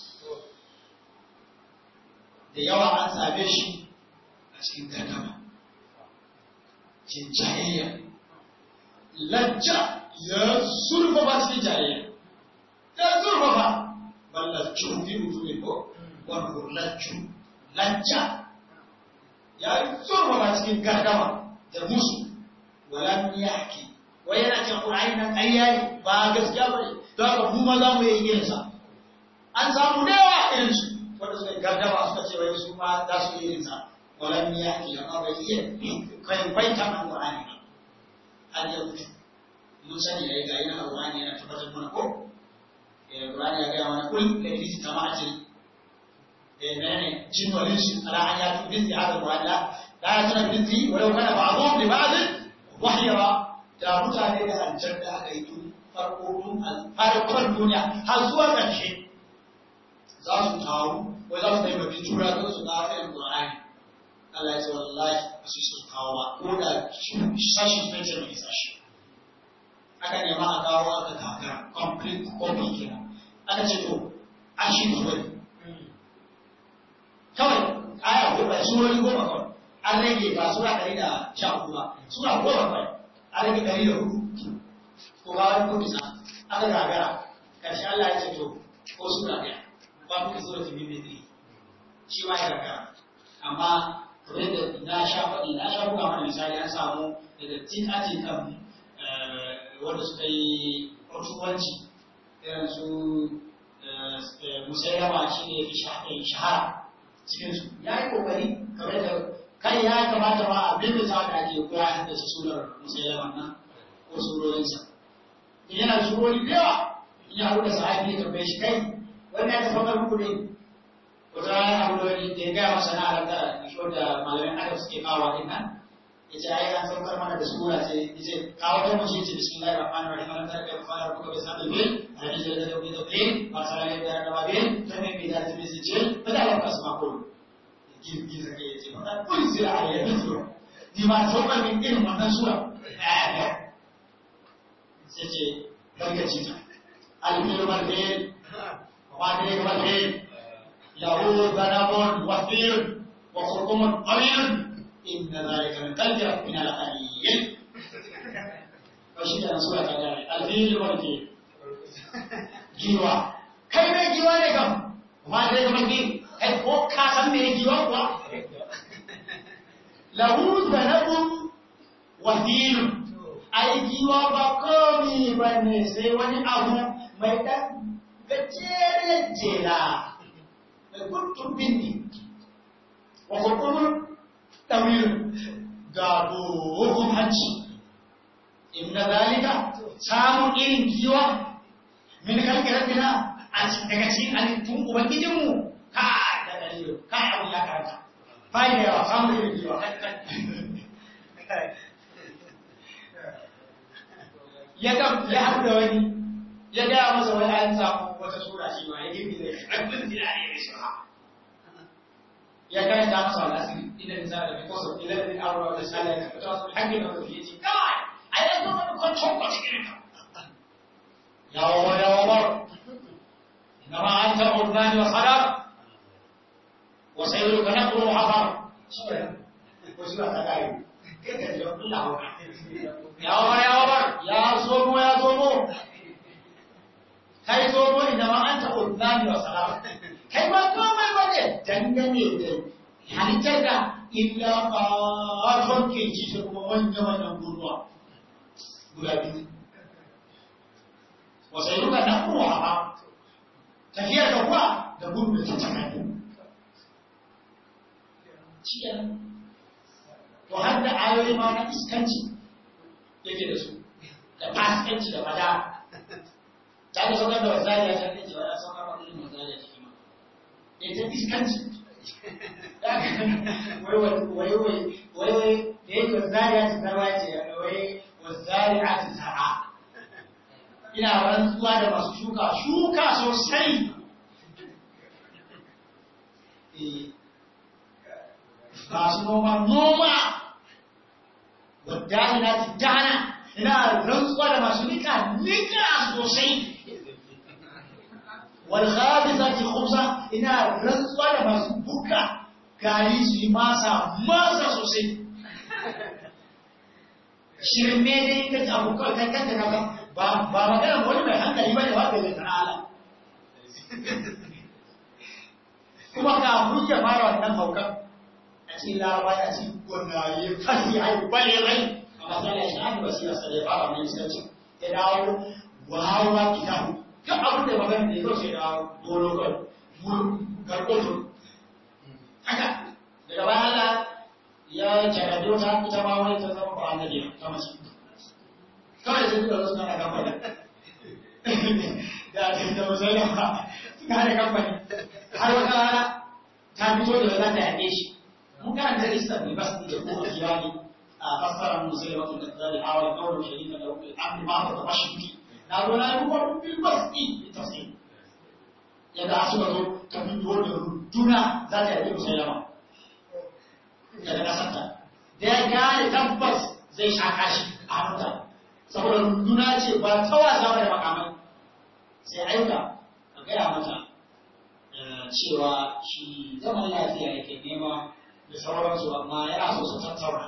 da yawa an same shi a cikin gardama cikin jayayya lajja ya zurfafa cikin jayayya ya zurfafa ban lajju fi mutu ne ko wani lajju lajja ya zurfafa cikin gardama da musu walan yaki wai yana cin ƙur'ani nan ƙarya ne ba gaskiya ba ne don haka mu ma za mu yi irinsa an samu da yawa irinsu wanda suka gardama suka ce wai su ma za su yi irinsa walan ya ke amma bai iya kai bai ta man ƙur'ani ba an yi mutu mun sani da ga yana ƙur'ani yana tabbatar mana ko ƙur'ani ya gaya mana kul da fi ta ma'ajiri da menene jin walin shi ala an ya fi bizi hada ƙur'ani la ya tana bizi walau kana ba'dhum li ba'd wahyara da mutane da aljan da aka yi tun farko tun farkon duniya har zuwa ƙarshe za su taru wai za su taimaki jura don su ga irin Qur'ani Allah ya ce wallahi ba su su kawo ba ko da sashi fece mai sashi aka nema a kawo aka kakara complete copy kenan aka ce to a shi zuwa kawai aya goma surori goma kawai an rage ba sura ɗari da sha hudu ba sura goma kawai an rage ɗari da hudu ko ba wani ko bisa aka gagara karshe Allah ya ce to ko sura ɗaya ba kuka sura ta bibi ne shi ma ya gagara amma kamar da na sha faɗi na sha buga mana misali an samu daga tin ati kan wanda suka yi otuwanci irin su musayyama shi ne fi shahara cikinsu ya yi kokari kamar da kai ya kamata ma abin da za ka ake koya da su sunar musayyama nan ko surorinsa in yana da surori da yawa in ya haɗu da sahabi ya tambaye shi kai wani ya tafi wani muku ne wata rana ya haɗu da wani da ya gaya masa na alaƙa da shi wanda malamin adam suke kawo din nan ya ce ai an saukar mana da sura ce ya ce kawo ta mace ce bismillahir rahmanir rahim alam tara kayfa fa'ala rabbuka bi ashabil fil hadith da da da fil ma sala ya da da babin ta mai bi da ta bi ce ba da Allah asma ko girgiza ke ya ce ba kun sai a yi sura ni ma saukar min irin wannan sura sai ce gargaci ta alfil marfil wa ma ne marfil lahu zanabun wa fil wa khurqumun qalil inna zalika min qalbi min al-qalil to shi da sura ta gare alfil marfil giwa kai mai giwa ne kam ma ne marfil kai ko ka san me giwa kuwa lahu zanabun wa fil aikiwa ba komi ba ne sai wani abu mai ɗan gajeren jela mai guntun bindi wa kurkurun ɗawirin ga dogon hanci inda zalika samun irin giwa min kalkirar dina a daga cikin halittun ubangijinmu ka da dalilin ka abu ya karanta bayan da yawa samun irin giwa ya ga ya haɗu da wani ya gaya masa wani an samu wata sura shi ma ya girgi da rabbin zinari ya shi ha ya karanta masa wani asiri idan nisa da because of 11 hour da sala ya fita wasu hakkin da wani yace kai ai da kuma kon kon ko cikin ka ya wa ya wa bar inma anta urdani wa sadar wa sayruka naqru hafar sura ko sura ta kai kai ka ji Allah ya wabar ya wabar ya zomo ya zomo kai zomo idan ma an taɓa zani wa salama kai ma komai ba ne dangane da halittar da illa ƙaton ke ci da kuma manya manyan gurwa guda biyu wasu yi ruka na kuma ba tafiyar da kuwa da gudu da ta tsakani cikin to har da ayoyi ma na iskanci yake da su da fasikanci da fada ta ga saukar da wasariya ta ne cewa ya saukar da ilimin wasariya ciki ma da ita iskanci wai wai wai wai wai da yake wasariya ta zarwa ce wai wasariya ta zara ina rantsuwa da masu shuka shuka sosai masu noma noma wadda ina ci dana ina rantsuwa da masu nika nika sosai wal khabizati khubza ina rantsuwa da masu buka gari su yi masa masa sosai shirme ne ka ci abu kawai kai kanta kaka ba ba magana wani mai hankali bane wanda zai tana ala kuma ka hujja fara wannan haukan a cikin laraba ya ci gwanaye fasi haihu bale rai amma sai ya shafi basira sai ya fara mai iskanci ya dawo wawa kitabu duk abin da magana da ya zo sai ya dawo dolo kan mulu garkoto haka daga bayan Allah ya jarabe wata ita ma wani ta zama ba annabi ta mace kawai sai duka suna da kamfani da da musulma suka da kamfani har wata rana ta fito da za ta yaƙe shi mun karanta lista bai basu da kuma kiyani a fassarar musulma tun da zai hawa kawai shari'a da rukun abin ma ta mashiki na zo na yi kuma bil basti tafsir yadda suka zo ta fito da runduna za ta yaƙe musulma daga ƙasarta da ya gane tabbas zai shaka shi a hannunta saboda runduna ce ba ta wasa da makamai sai aika a gaya mata cewa shi zaman lafiya yake nema da sauransu amma yana so su tattauna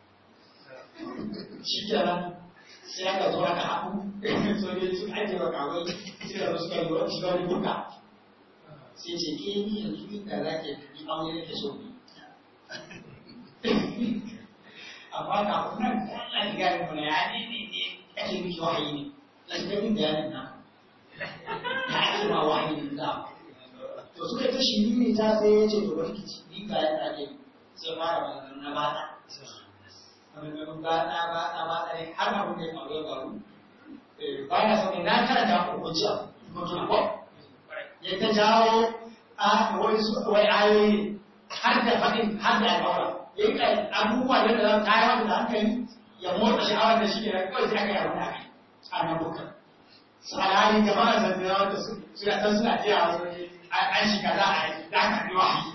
shi kenan sai aka zo aka haɗu sojoji sun ajiye makamai sai da suka yi wani shiga wani buka sai ce ke ni yanzu inda za ke ni aure nake so ne amma kafin nan Allah ya gane mana ya ne ne ne ake miki wahayi ne na shiga min bayanin nan ta ake ma wahayi ne da to suka ta shi ne ta sai ya ce to bari ki ni ga ya ake sai fara magana na bata maganganun bata bata bata ne har abin da ya faru ya faru ba na sauke na karanta ku hujja mutum ko ya ta jawo a wai su wai ayoyi har da faɗin har da alƙawara ya yi abubuwa da za ta yi da hankali ya motsa sha'awar da shi ne kawai sai aka yi abin da aka yi a nan bukkan su alhali jama'a zanzira wanda suna san suna jiya wani an shiga za a yi za ka bi wahayi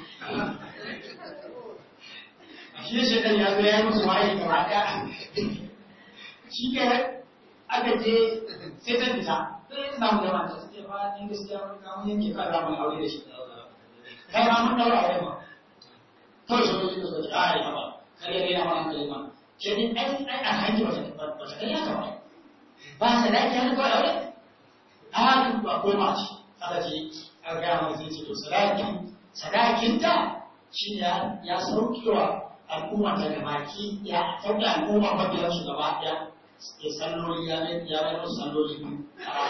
shi shi ɗan ya zo ya yi musu wahayi gaba ɗaya shi ke aka je sai ta fita sai ya samu jama'a ta ce ba ni gaskiya wani kamun yanke ka za mu aure da shi kai ma mun daura aure ma kawai sojoji da suka ce a yi ba kare ne na ma hankali ma ke ni ai ai a hanki ba ta kai ya kama ba sa da kyan kawai aure a hakan ba ko ma ce aka ce an gaya ma zai ce to sadakin sadakin ta shi ne ya saukewa al'umma ta gabaki ya sauke al'umma mabiyar su gaba ɗaya ya salloli ya mai ya mai musu salloli biyu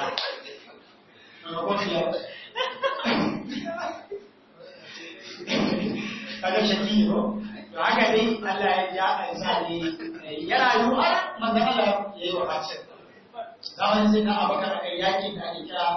a maimakon ya kaga shakki ne ko to haka dai Allah ya ja a sa ne ya rayu a manzon Allah ya yi wa bacin zaman sai na abakar a yakin da ake kira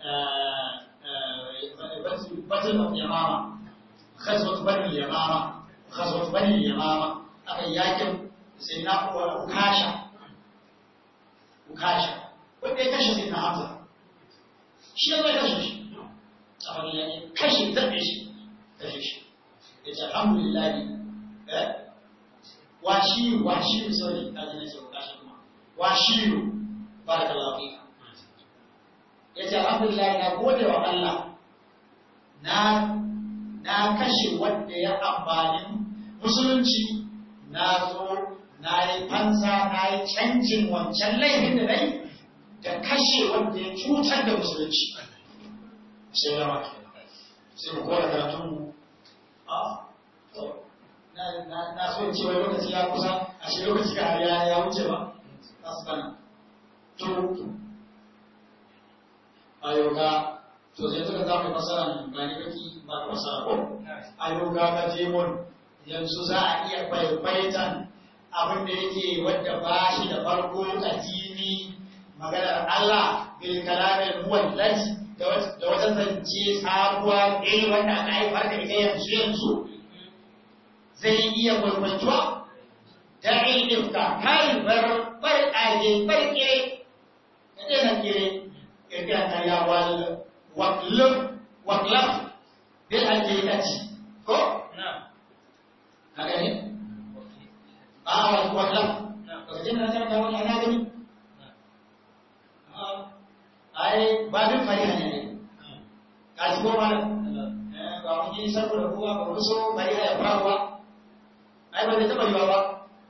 batul of yamama khazwat bani yamama khazwat bani yamama aka yakin sai na ukasha ukasha wanda ya kashe sai na hamza shi ya zai kashe shi a wani yakin kashe zaɓe shi kashe shi ya ce alhamdulillah eh washiru washiru sorry ka ji na ce ukasha kuma washiru barakallahu fika ya ce alhamdulillah na gode wa Allah na na kashe wanda ya amfani musulunci na zo na yi fansa na yi canjin wancan laifin da nai da kashe wanda ya cutar da musulunci sai ya maka sai mu kora karatun mu a to na so cewa lokaci ya kusa a shi lokaci ka ya ya wuce ba asbana to ayoga to sai suka za mu fasara ba ni kake ba ka fasara ko ayoga ka je mun yanzu za a iya baitan abin da yake wadda ba shi da farko addini maganar Allah bil kalamin muwallad da wata zance sabuwa eh wanda aka haifar da ita yanzu yanzu zai iya gurbantuwa da ilmifka kai bar bar age bar kire kada na kire kira ta ya wal waqlub waqlab bil haqiqati ko na'am haka ne a wal waqlab lokacin da ta ta wani ana gani ai ba duk fariha ne ka ji ko mana ba mun yi saboda kowa ba mu so fariha ya faruwa ai ba zai taba yiwa ba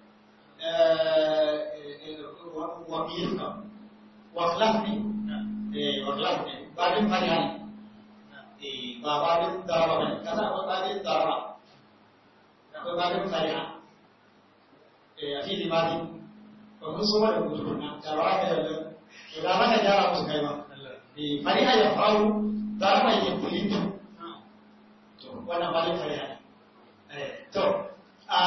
waqilka waqlab ne wakilaf ne babin fariha ne ba babin daraba ba ne kasa akwai babin daraba akwai babin fariha a fili mali ba mun so da mutu na daraba da yadda to da maka gyara musu kai ba fariha ya faru daraba ya kulinta to wannan babin fariha ne to a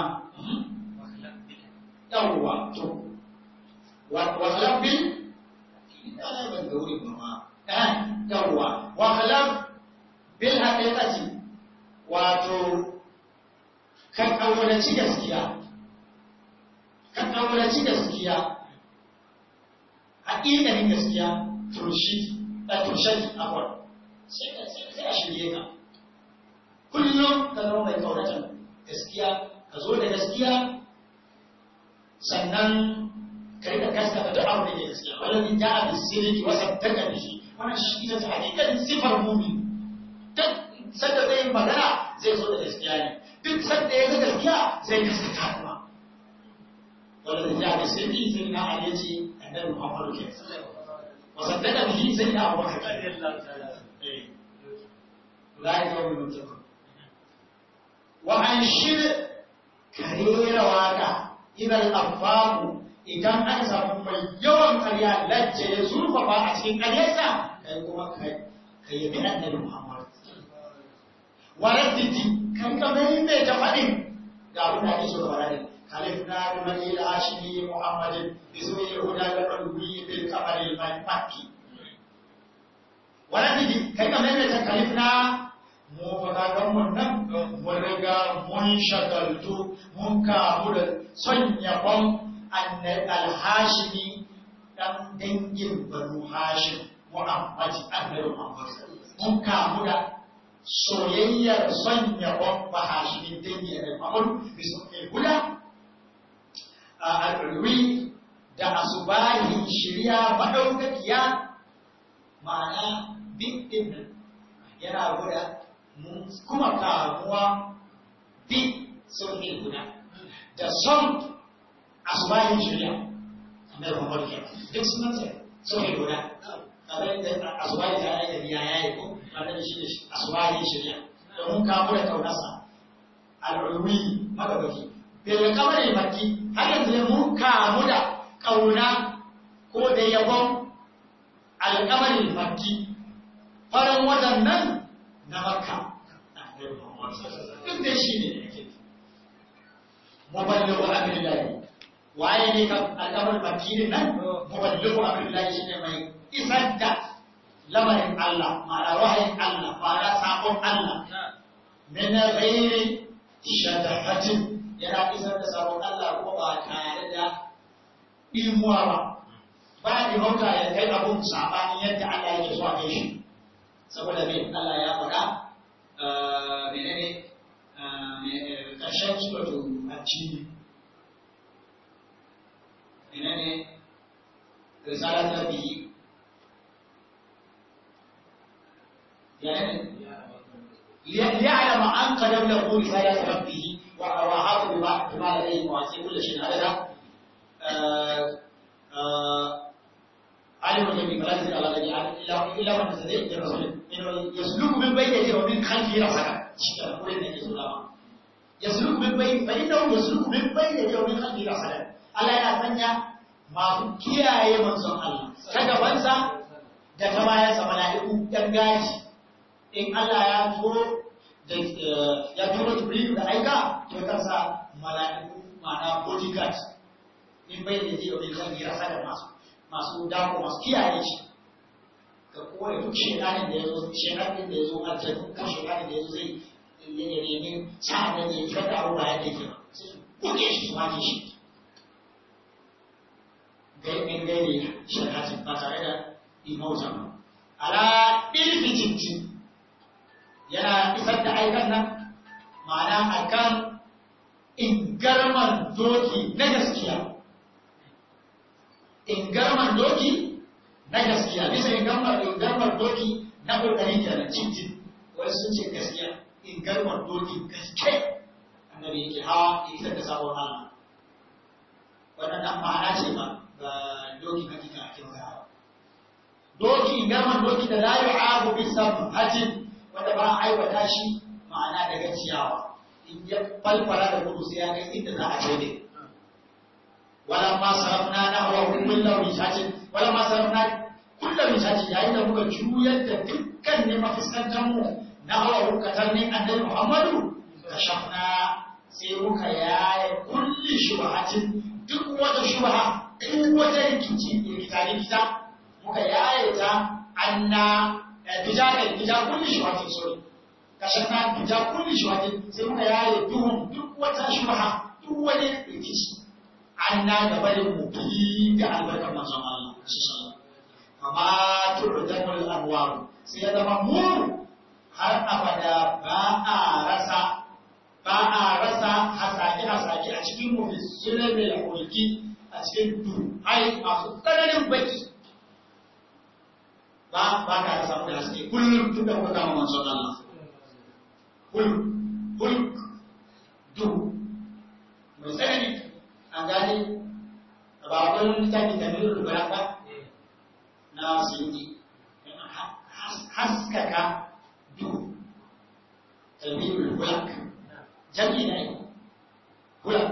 yawwa to wakilaf bil ana ban ga wurin ba ma eh yawwa wa khalaf bil haqiqati wato kan kaulaci gaskiya kan kaulaci gaskiya haƙiƙanin gaskiya turshi da turshadi afwan sai ka sai a shirye ka kullum ka zama mai kauratan gaskiya ka zo da gaskiya sannan ka rika gaskata duk abu da ke gaskiya wallazi ja'a bis-sidqi wa saddaqa bihi wannan shi ita ce hakikatin sifar mu'min duk sanda zai yi magana zai zo da gaskiya ne duk sanda ya ga gaskiya zai gaskata kuma wallazi ja'a bis-sidqi sai na ali ce annabi Muhammadu ke wa saddaqa bihi sai na Abu Bakar eh la ya yi mutum wa an shir karera waka idan afaku idan aka samu mai yawan karya lacce ya zurfafa a cikin karyarsa kai kuma kai yabi annabi Muhammad wa radditi kan ka mai mai ta faɗin ga abin da ake so ga barani kalifna bi mali al-hashimi muhammadin bi suyi huda da qalbi bil qamari al-makki wa radditi kai ka mai mai ta kalifna mu fadagan mun nan mun riga mun shagaltu mun kamu da son yabon alhashimi dan dangin banu hashim muhammadi annabi muhammad mun kamu da soyayyar son yabon bahashimin dangin annabi muhammad bisu kula a al'ulwi da asubahin shirya madaukakiya ma'ana bin din yana guda kuma kamuwa bi sulhin guda da son asubahin shirya kamar Muhammad ke duk sunan sa sulhin guda kamar da asubahin ta aika biya yayi ko kamar da shi da asubahin shirya domin kamu da kaunarsa al'ulwi magabaki bil kamar makki har yanzu mun kamu da kauna ko da yabon alƙamarin makki farin waɗannan na makka duk da shi ne yake muballighu amrillahi waye ne kan al'amar makirin nan muballighu amrillahi shine mai isar da lamarin Allah ma'ana wahayin Allah ma'ana sakon Allah min ghairi shadahatin yana isar da sakon Allah ko ba tare da ilmuwa ba ba ni mauta ya kai abun sabanin yadda Allah yake so a kai shi saboda me Allah ya faɗa menene ƙarshen suratu hajji menene risalar da bihi ليعلم أن قد له رسالة ربه وأحاط بما لديه وعسى كل شيء هذا علم الغيب فلا يزيد على غيبه الا الا من تزيد الرسول انه يسلك من بين يديه ومن خلفه رصدا شكرا قول النبي صلى الله عليه وسلم يسلك من بين فانه يسلك من بين يديه ومن خلفه رصدا Allah yana sanya masu kiyaye manzon Allah ta gabansa da ta bayansa mala'iku ɗan gaji in Allah ya turo da ya turo Jibril da aika to kansa mala'iku ma'ana bodyguard in bai da ji domin kan gira sada masu masu dako masu kiyaye shi ga kowane duk shekarin da ya zo shekarin da ya zo aljanu ko shekarin da ya zo zai ya nemi sa'an da ya fitar da abubuwa yadda yake ba sai su buge shi su maki shi gaimin gairi shekatin ba tare da imautan ba ala ilfi jinti yana isar da aikan nan ma'ana akan ingarman doki na gaskiya ingarman doki na gaskiya bisa ingarman ingarman doki na ƙoƙarin kenan cincin wani sun ce gaskiya ingarman doki gaske annabi yake hawa ya isar da sabon Allah wannan dan ma'ana ce ba ga doki hakika a kin hawa doki ingarman doki da la yu'abu bi sabhatin wanda ba a aiwata shi ma'ana daga ciyawa in ya falfara da gudu sai ya kai inda za a je ne wala ma sarafna na hawa kullu mishatin wala ma sarafna kullu mishatin yayin da muka juyar da dukkan ne mafiskantan mu na hawa hukatar ne annabi Muhammadu kashafna sai muka yaya kulli shubhatin duk wata shubha duk wata rikici rikita rikita muka yaye ta anna bijakan bija kulli shubhatin sorry kashafna bija kulli shubhatin sai muka yaye duhun duk wata shubha duk wani rikici an na da barin mu fi da albarkar manzon Allah amma tu'damul abwab sai ya zama mu har abada ba a rasa ba a rasa hasaki hasaki a cikin mu fi sulamil hulki a a cikin duhai masu tsananin baki ba ba ka samu da haske kullum tun da kuka kama manzon Allah hulk hulk duhu mai tsanani an gane ba wani littafi da nuna rubara ba na sindi haskaka duhu talmiyar hulak jami na yi hulak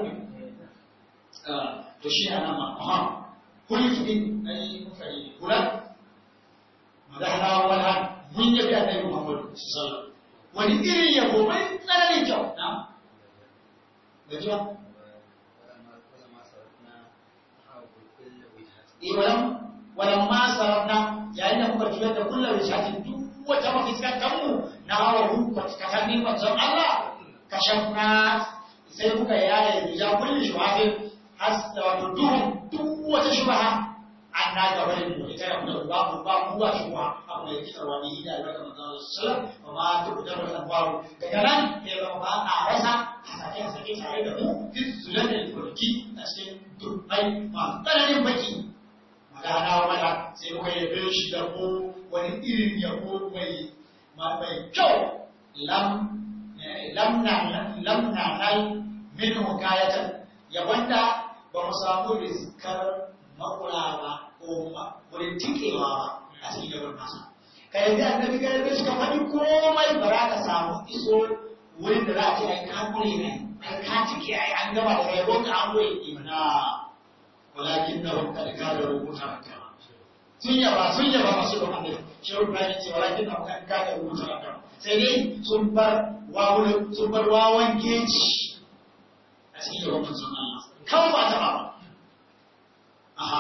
to shi ana ma aha hulk din na yi mufari hulak magana wala mun yi da annabi Muhammad sallallahu wani irin yabo mai tsananin kyau na gajiya walam walam ma sarafna yayin da muka juyar da kullum rishatin duk wata mafiskantar mu na hawa hu katannin manzon Allah kashafna sai muka yaya ya kulli shuhafin has da wato duhun duk wata shubaha an na gaba da mu ita da ba mu ba mu ba shubaha abu da yake wani ida da manzon sallallahu alaihi wasallam amma duk da wannan babu daga nan ya ba ba a rasa hasake hasake tare da mu fi zulatul furki a cikin dubbai masu tsananin baki magana mana sai muka yabe shi da ko wani irin yabo mai mai kyau lam lamna lamna nal min hukayatan yabanda ba mu samu rizkar makula ba ko wurin tikewa ba a cikin yabon nasa ka yanzu annabi ka yabe shi ka faɗi komai ba za ka samu iso wurin da za a ce ai ka kure ne ai ka tike ai an gaba da yabon ka an kure imana walakin na hukka da kada rubuta maka sun yaba sun yaba masu da annabi shi rubuta ne ce walakin na hukka da kada rubuta maka sai dai sun bar wawun sun bar wawan geji a cikin yawan manzon Allah kawai ba ta ba aha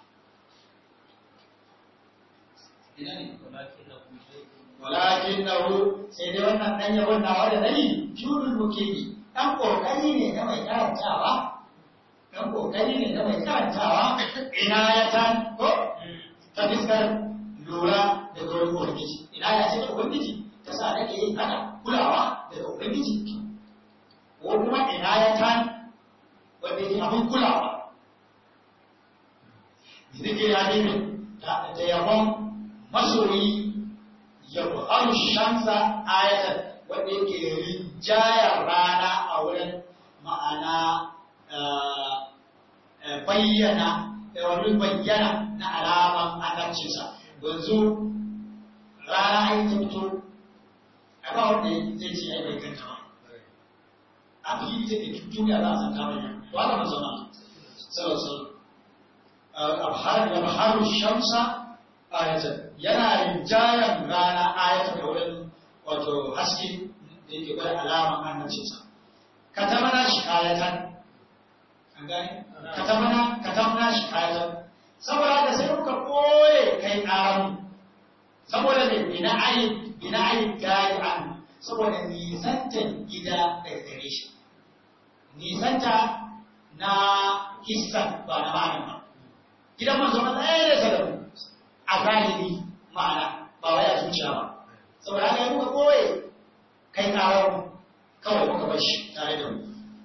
ina ne walakin na hu sai dai wannan dan yabon nawa da nayi jurul mukini dan kokari ne na mai karantawa dan kokari ne na mai karantawa ina ya tan ko ta fiskar lura da gurin ubangiji ina ya ce da ubangiji ta sa nake yin haka kulawa daga ubangiji ko kuma ina ya tan wanda yake abin kulawa zike ya nemi da yabon masoyi yabo an shamsa ayatan wanda yake rinjayar rana a wurin ma'ana bayyana wani bayyana na alaman annabcinsa yanzu rana ai ta fito a ba wanda zai ce ai bai kanta ba a fili take duniya za a san ta bayyana to haka manzo Allah sallallahu alaihi wasallam shamsa ayatan yana rinjayan rana ayatan da wurin wato haske da yake bai alaman annabcinsa katamana shi ayatan an gane katamana katamana shi ayatan saboda da sai muka koye kai ƙaran saboda ne ina ayi ina ayi gari an saboda nisantan gida daga gare shi nisanta na hissan ba na ma'anin ba gidan manzo na ɗaya da sadamu a zahiri ma'ana ba wai a zuciya ba saboda haka muka koye kai ƙaran kawai muka bar shi tare da mu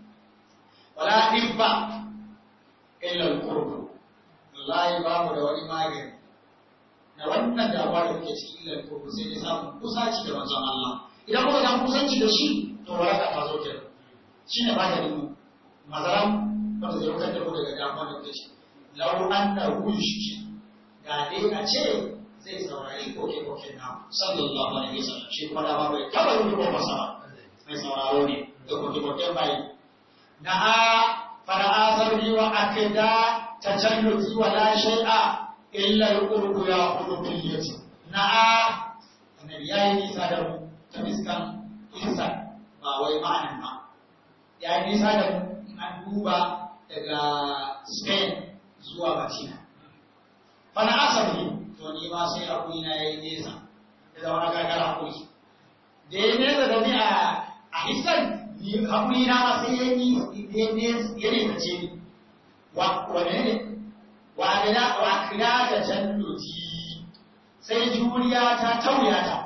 wala dibba illa al-qurbu wallahi ba mu da wani magani na wannan damuwa da muke ciki illa al-qurbu sai dai samun kusaci da manzon Allah idan muka samu kusanci da shi to waraka ta zo kenan shine maganin mu mazaram wanda zai wutar da mu daga damuwa da muke ciki lau anna wushki ga dai a ce zai saurari koke-koke na sallallahu alaihi wasallam shi kuma da ba bai taba yi ko masa ba mai sauraro ne da koke-koke bai na a fara asarri wa akida tajalluti wa la shay'a illa al-qurbu ya qulubiyyati na a annabi yayi nisa da mu ta miskan insa ba wai ma'anan ba yayi nisa da mu an duba daga Spain zuwa Madina fana asarri to ni ma sai hakuri na yayi nesa da zama na gargara hakuri da ya nesa da ni a hisan ni hakuri na ma sai ya yi ya ne ta ce wa wane ne wa kira wa kira da jannuti sai juriya ta tauya ta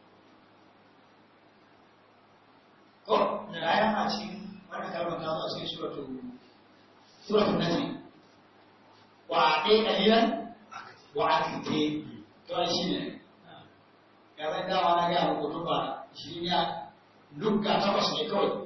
ko da raya a cikin wannan kalmar ta zo a cikin suratul suratul najm wa ɗaya ƙalilan wa akite to ai shi ne kamar dama na gaya muku tun ba shi ya lukka takwas ne kawai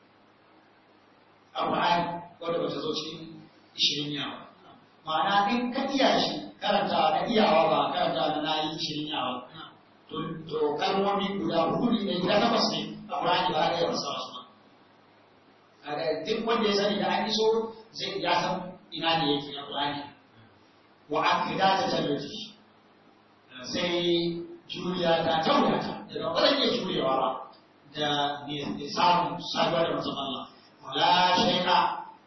a Qur'ani wanda ba ta zo cikin ishirin yawa ma'ana in ka iya shi karanta na iyawa ba karanta na nayi ishirin yawa to kalmomi guda hudu ne guda takwas ne a Qur'ani ba ga yawan sa wasu ba kaga duk wanda ya sani da an iso zai ya san ina ne yake a Qur'ani wa akida ta tallafi sai juriya ta taurata daga ba zan iya jurewa ba da ne samun saduwa da manzon Allah wala shay'a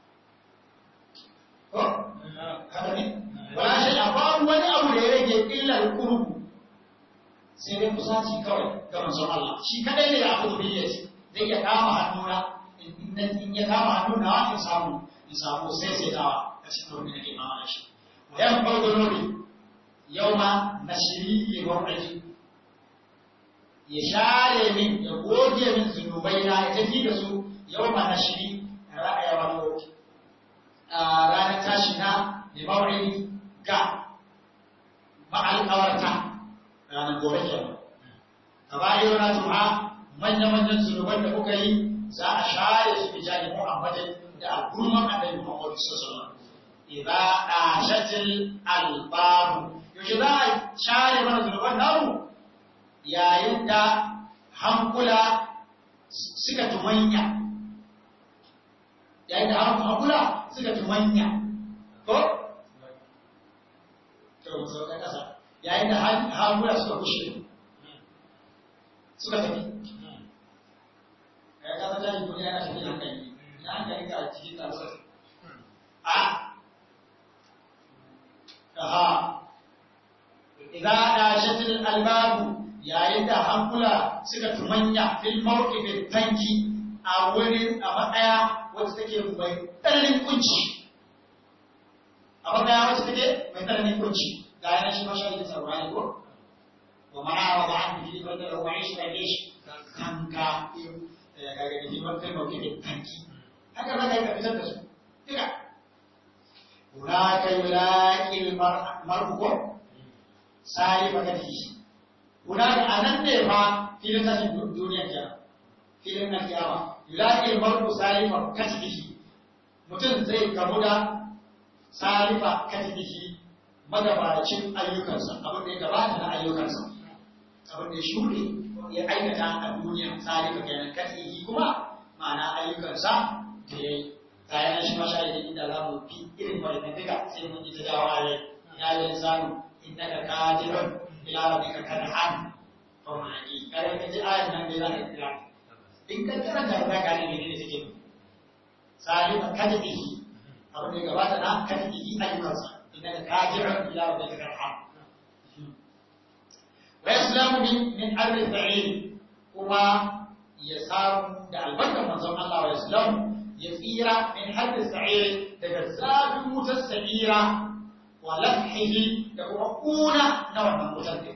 ko haka ne wala shay'a babu wani abu da ya rage illa al-qurbu sai dai kusaci kawai ga manzon Allah shi kadai ne ya abu biyyati zai iya kama hannuna in ya kama hannuna in samu in samu sai sai dawa a cikin wani da ke mama da shi wa yan farko nobi yau ma na shiri ke gwamnati ya share min ya goge min zunubai na ya tafi da su yau ma na shiri ra'aya wato ranar tashi na da mawari ga ma'alƙawarta ranar gobe kenan a bayan na tuha manya-manyan zunuban da kuka yi za a share su bi jani Muhammadin da al'umman annabi Muhammad sallallahu alaihi wasallam idza ashatil albabu yaushe za a share mana zunuban namu yayin da hankula suka tumanya yayin da hankula suka tumanya ko to so ka kasa yayin da hankula suka kushe suka tafi ya kasa jari duniya yana tafi hankali na hankali ka cikin taruwar a aha idan da shatil albabu yayin da hankula suka tumanya fil mawqifin tanki a wurin a matsaya wacce take mai tsananin kunci a matsaya wacce take mai tsananin kunci ga yana shi mashayin sarwani ko wa ma'a wa ba'an bi da wa aishi da shi kanka ya ga gani himar kai mauke da kanki haka za ka yi ka fitar da su duka hunaka yulaqil mar'u sai baka shi hunaka anan ne fa filin tashin duniya kenan filin na kiyama yulaqil mar'u sai fa katihi mutum zai gamu da sarifa katihi magabacin ayyukansa abin da ya gabata na ayyukansa abin da ya shuɗe ya aikata a duniya tsarika kenan katihi kuma ma'ana ayyukansa da ya yi kayan shi masha da inda za mu fi irin wani duka sai mun yi ta jawo a ya yi sanu inda ka kadirun ila rabbika kadhan fa ma'ani kare ka ji ayan nan da za ka kira in ka karanta za ka ne ne take tsarika katihi abin da gabata na katihi ayyukansa inda ka kadirun ila rabbika kadhan ويسلم من من أرض البعيد كما يسار da albarkar manzon Allah wa Islam ya tsira min hadda sa'ir daga zafin wutar sa'ira wa lafihi da kuma kuna na wannan wutar ne.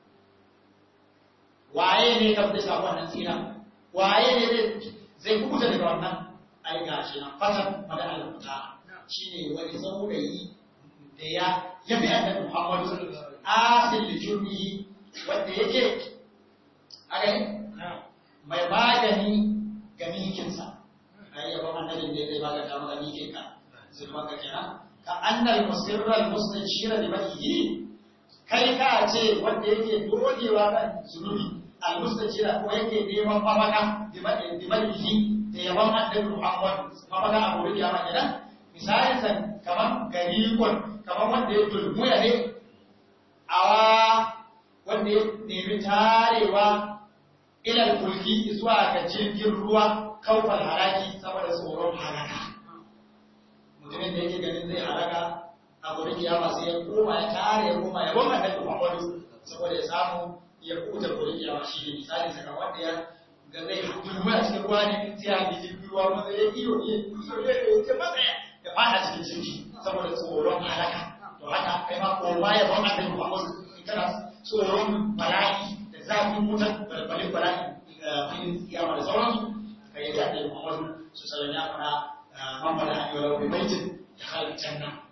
Waye ne ka fi samu wannan tsira? Waye ne zai kubuta daga wannan ai gashi nan fatan mada al-muta shine wani saurayi da ya yabi annabi Muhammad asil jurmihi wanda yake a mai magani ga mikinsa ai yaba annabin da zai maganta maka mikin ka sai maka kenan ka annal musirral mustashira li balihi kai ka ce wanda yake dogewa kan zunubi al mustashira ko yake neman mafaka bi balihi da yaban annabi Muhammad mafaka a gurin yama kenan misalin san kaman garikon kaman wanda ya dulmuya ne awa wanda ya nemi tarewa ilal kulki zuwa ga jirgin ruwa kaufar haraki saboda tsoron halaka mutumin da yake ganin zai halaka a gurin kiyama sai ya koma ya tare ya koma ya goma da Muhammadu saboda ya samu ya kuta gurin kiyama shi ne misali saka wanda ya ga zai dulmu a cikin ruwa ne sai ya ji jirgin ruwa wanda ya iyo ya iyo ya ya matsaya ya fada cikin jirgi saboda tsoron halaka to haka kai ma koma ya goma da Muhammadu kana tsoron bala'i da zafin wutar balbalin bala'i filin kiyama da sauransu kai ya jaɗe Muhammadu su sallallahu alaihi wa sallam man bada an yi wa baitin ya halitta janna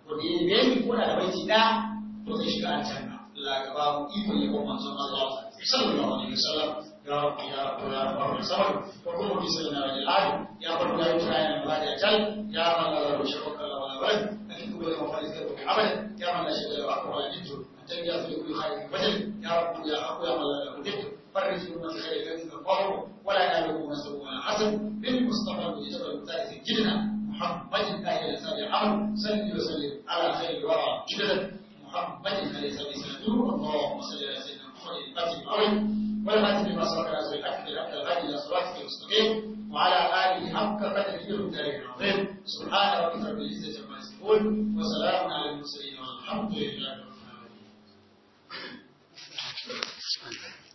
wanda ya yi ni ko da baiti da to zai shiga aljanna Allah ka ba mu iko ya kuma manzon Allah sallallahu alaihi wasallam ya rabbi ya rabbi ya rabbi ya sabr ko kuma bi sallallahu alaihi wasallam ya rabbi ya rabbi ya rabbi ya tal ya man la rabbi shakka la wala walad akin ko ya mafari ka ko abada ya man la shakka la wala jiddu atan ya fi kulli khair wajh ya rabbi ya aqu ya man la rabbi فرج من خير كذب القهر ولا يناله نسب ولا حسن بالمصطفى بجبل الثالث جدنا محمد اهل الاسد الامر صل وسلم على خير الورى جددا محمد ليس بسنته اللهم صل على سيدنا محمد الفاتح الأول والخاتم لما سبق على سيد الأكل الأكل الغالي إلى صراطك المستقيم وعلى آله حق قدره الدار العظيم سبحان ربك رب العزة عما يصفون وسلام على المرسلين والحمد لله رب العالمين